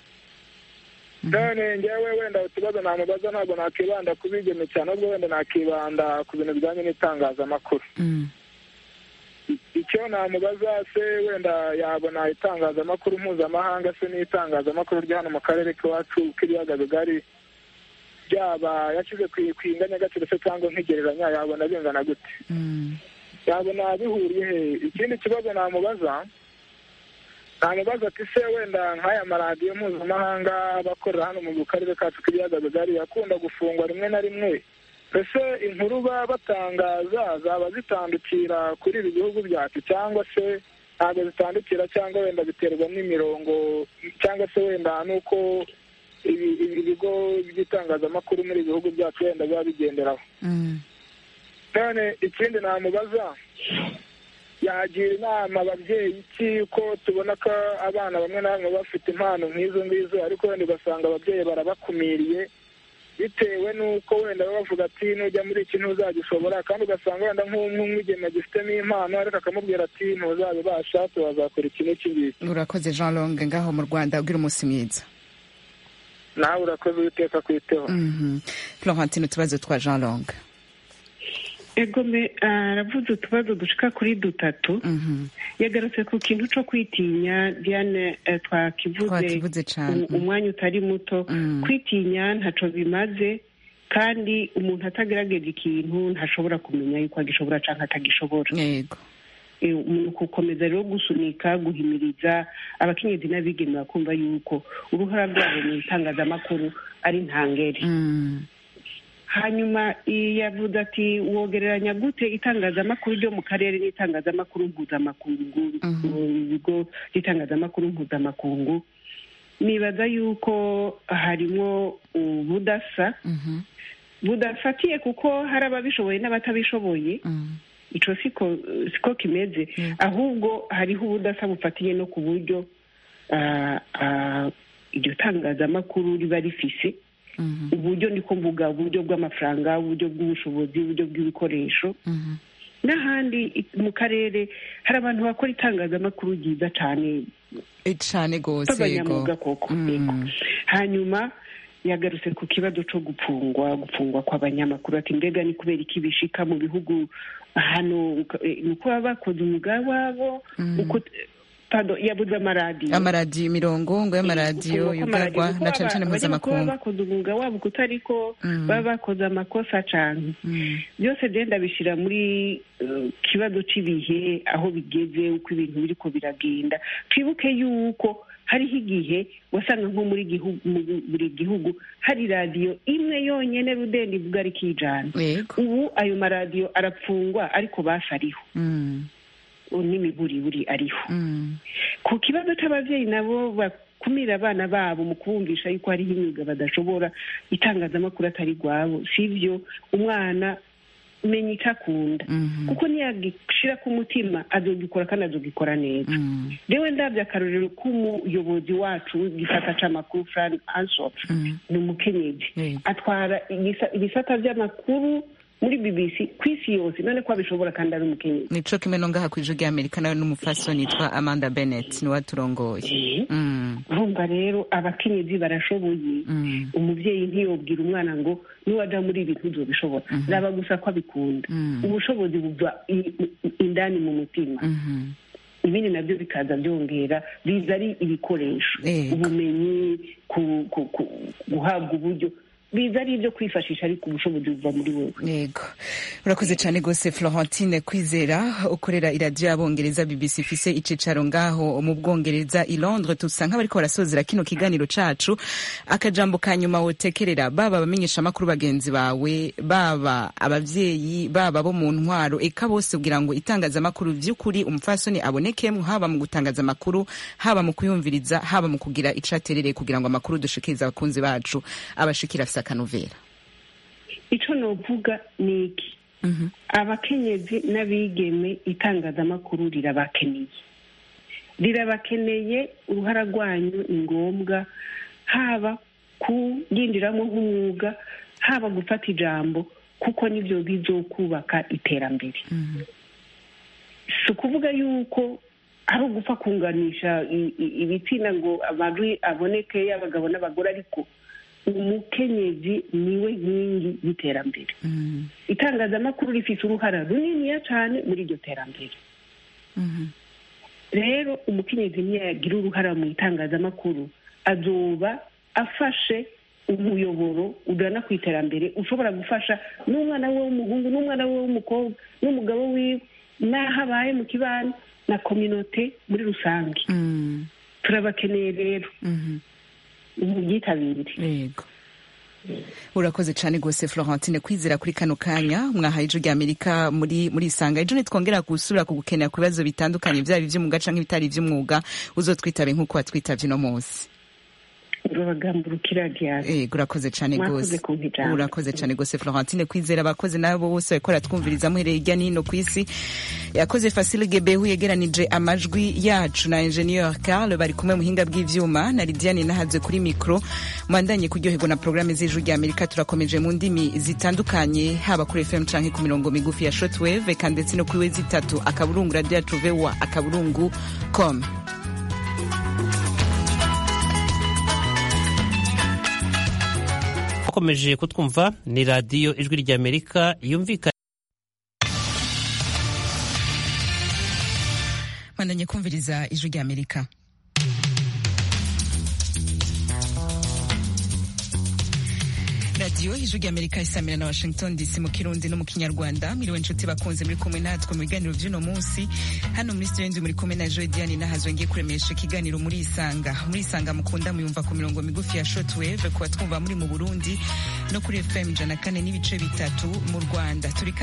none ngewe wenda utubazo namubaza ntabwo nakibanda ku bigeme cyane ahubwo wenda nakibanda ku bintu bijyanye n'itangazamakuru mm, icyo namubaza se wenda yabona itangazamakuru mpuzamahanga se n'itangazamakuru ryo hano mu karere k'iwacu k'ibiyaga bigari byaba yashyize ku ku inganyagaciro se cyangwa nk'igereranya yabona bingana gute mm, yabona bihuriye he ikindi kibazo namubaza namubaza ati se wenda nk'aya maradiyo mpuzamahanga aba akorera hano mu karere kacu k'ibiyaga bigari akunda gufungwa rimwe na rimwe ese inkuru baba batangaza zaba zitandukira kuri ibi bihugu byacu cyangwa se ntabwo zitandukira cyangwa wenda biterwa n'imirongo cyangwa se wenda n'uko ibi- ibi- ibigo by'itangazamakuru muri ibi bihugu byacu wenda biba bigenderaho mm, none ikindi namubaza yagira inama ababyeyi iki ko tubona ko abana bamwe na bamwe bafite impano nk'izo ngizo ariko wenda ugasanga ababyeyi barabakumiriye bitewe n'uko wenda baba bavuga ati nujya muri iki ntuzagishobora kandi ugasanga wenda nk'umwigeme agifitemo impano ariko akamubwira ati ntuzabibasha wazakora iki n'iki ngiki urakoze jean long ngaho mu rwanda ugira umunsi mwiza nawe urakoze uwiteka kwiteho Mhm. florentine utubazo twa jean long egome aravuze utubazo dushika kuri dutatu Mhm. yagarutse ku kintu co kwitinya diane eh, twakivuze Twakivuze cane. u- umwanya utari muto Mm. kwitinya ntaco bimaze kandi umuntu atagerageje ikintu ntashobora kumenya yuko agishobora canke atagishobora yego Eh, umuntu gukomeza rero gusunika guhimiriza abakenyezi n'abigeme bakumva yuko uruhara rwabo mu itangazamakuru ari ntangere Mm, hanyuma yavuze ati wogereranya gute itangazamakuru ryo mu karere n'itangazamakuru mpuzamakungu ibigo by'itangazamakuru mpuzamakungu nibaza yuko harimo ubudasa budafatiye kuko hari ababishoboye n'abatabishoboye icyo siko siko kimeze ahubwo hariho ubudasa bufatiye no ku buryo iryo tangazamakuru riba rifise uburyo niko mvuga uburyo bw'amafaranga uburyo bw'ubushobozi uburyo bw'ibikoresho n'ahandi mu karere hari abantu bakora itangazamakuru ryiza cyane cyane rwose b'abanyamwuga koko hanyuma yagarutse ku kibazo cyo gupfungwa gupfungwa kw'abanyamakuru ati mbega ni kubera iki bishika mu bihugu hano ni uko baba bakoze umwuga wabo yabuze amaradiyo amaradiyo imirongo ngo y'amaradiyo yugarwa na cyane cyane mpuzamakungu baba bakoze umwuga wabo kutari ko baba bakoze amakosa cyane byose byenda bishyira muri kibazo cy'ibihe aho bigeze uko ibintu biri ko biragenda twibuke yuko hariho igihe wasanga nko muri buri gihugu hari radiyo imwe yonyine rudende ivuga ari kijana ubu ayo maradiyo arapfungwa ariko basi ariho n'imiburiburi ariho ku kibazo cy'ababyeyi nabo bakumira abana babo mu kubumvisha yuko hariho imyuga badashobora itangazamakuru atari rwabo si byo umwana menya icyo akunda kuko niyagishyira ku mutima azogikora kandi azogikora neza rewe ndabyo akarorero k'umuyobozi wacu w'igisata cy'amakuru frank ansop ni umukenyezi atwara ibisata by'amakuru muri bbc ku isi yose none ko abishobora kandi ari umukenyezi nico kimwe no ngaha ku ijwi ry'amerika nawe n'umufasoni yitwa amanda bennett niwe aturongoye urumva rero abakenyezi barashoboye umubyeyi ntiyobwira umwana ngo niwaja muri ibi ntuzobishobora zaba gusa ko abikunda ubushobozi buva indani mu mutima ibindi nabyo bikaza byongera biza ari ibikoresho ubumenyi guhabwa uburyo biza ari ibyo kwifashisha ariko ubushobozi buva muri wowe yego urakoze cyane rwose florentine kwizera ukorera iradiyo y'abongereza bbc ifise icicaro ngaho mu bwongereza i londres tusa nk'abariko barasozera kino kiganiro cacu akajambo ka nyuma wotekerera baba abamenyeshamakuru bagenzi bawe baba abavyeyi baba bo mu ntwaro eka bose kugira ngo itangazamakuru vy'ukuri umupfasoni abonekemwo haba mu gutangaza amakuru haba mu kuyumviriza haba mu kugira icaterereye kugira ngo amakuru dushikirize abakunzi bacu abashikira afise akanovera ico novuga ni iki abakenyezi n'abigeme itangazamakuru rirabakeneye rirabakeneye uruhara rwanyu ni ngombwa haba kuyinjiramo nk'umwuga haba gufata ijambo kuko nibyo bizokubaka iterambere si ukuvuga yuko ari ugupfa kunganisha ibitsina ngo amajwi aboneke y'abagabo n'abagore ariko umukenyezi niwe nkingi y'iterambere itangazamakuru rifite uruhara runiniya cyane muri iryo terambere rero umukenyezi niyagira uruhara mu itangazamakuru azoba afashe umuyoboro ugana ku iterambere ushobora gufasha n'umwana we w'umuhungu n'umwana we w'umukobwa n'umugabo wiwe n'aho abaye mu kibano na kominote muri rusange turabakeneye rero mubyitabire yego urakoze cyane rwose florentine kwizera kuri kano kanya mwahaye ijwi ry'amerika muri muri isanga ejo nitwongera gusubira kugukenera ku bibazo bitandukanye byaba iby'umwuga cyangwa ibitari iby'umwuga uzotwitabe nk'uko watwitabye uno munsi yego urakoze cyane rwose urakoze cyane rwose florentine kwizera abakozi nabo bose bariko baratwumviriza muhereye hirya no hino ku isi yakoze fasile gebehu yegeranije amajwi yacu na ingenieur carl bari kumwe muhinga bw'ivyuma na lidiane nahazwe kuri mikro mwandanye kuryoherwa na programme z'ijwi rya amerika turakomeje mu ndimi zitandukanye haba kuri fm canke ku mirongo migufi ya shortwave eka ndetse no kuri we zitatu akaburungu radio yacu voa akaburungu com bakomeje kutwumva ni radiyo ijwi ry'amerika yumvikana bandanye kumviriza ijwi ry'amerika radiyo ijwi ry'amerika isamira na washington dc mu kirundi no mu kinyarwanda mwiriwe inshuti bakunze muri kumwe natwe mu biganiro by'uno munsi hano muri studio ndi muri kumwe na joy diane nahazwe ngiye kuremesha ikiganiro muri isanga muri isanga mukunda muyumva ku mirongo migufi ya shortwave kuba twumva muri mu burundi no kuri fm ijana kane n'ibice bitatu mu rwanda turi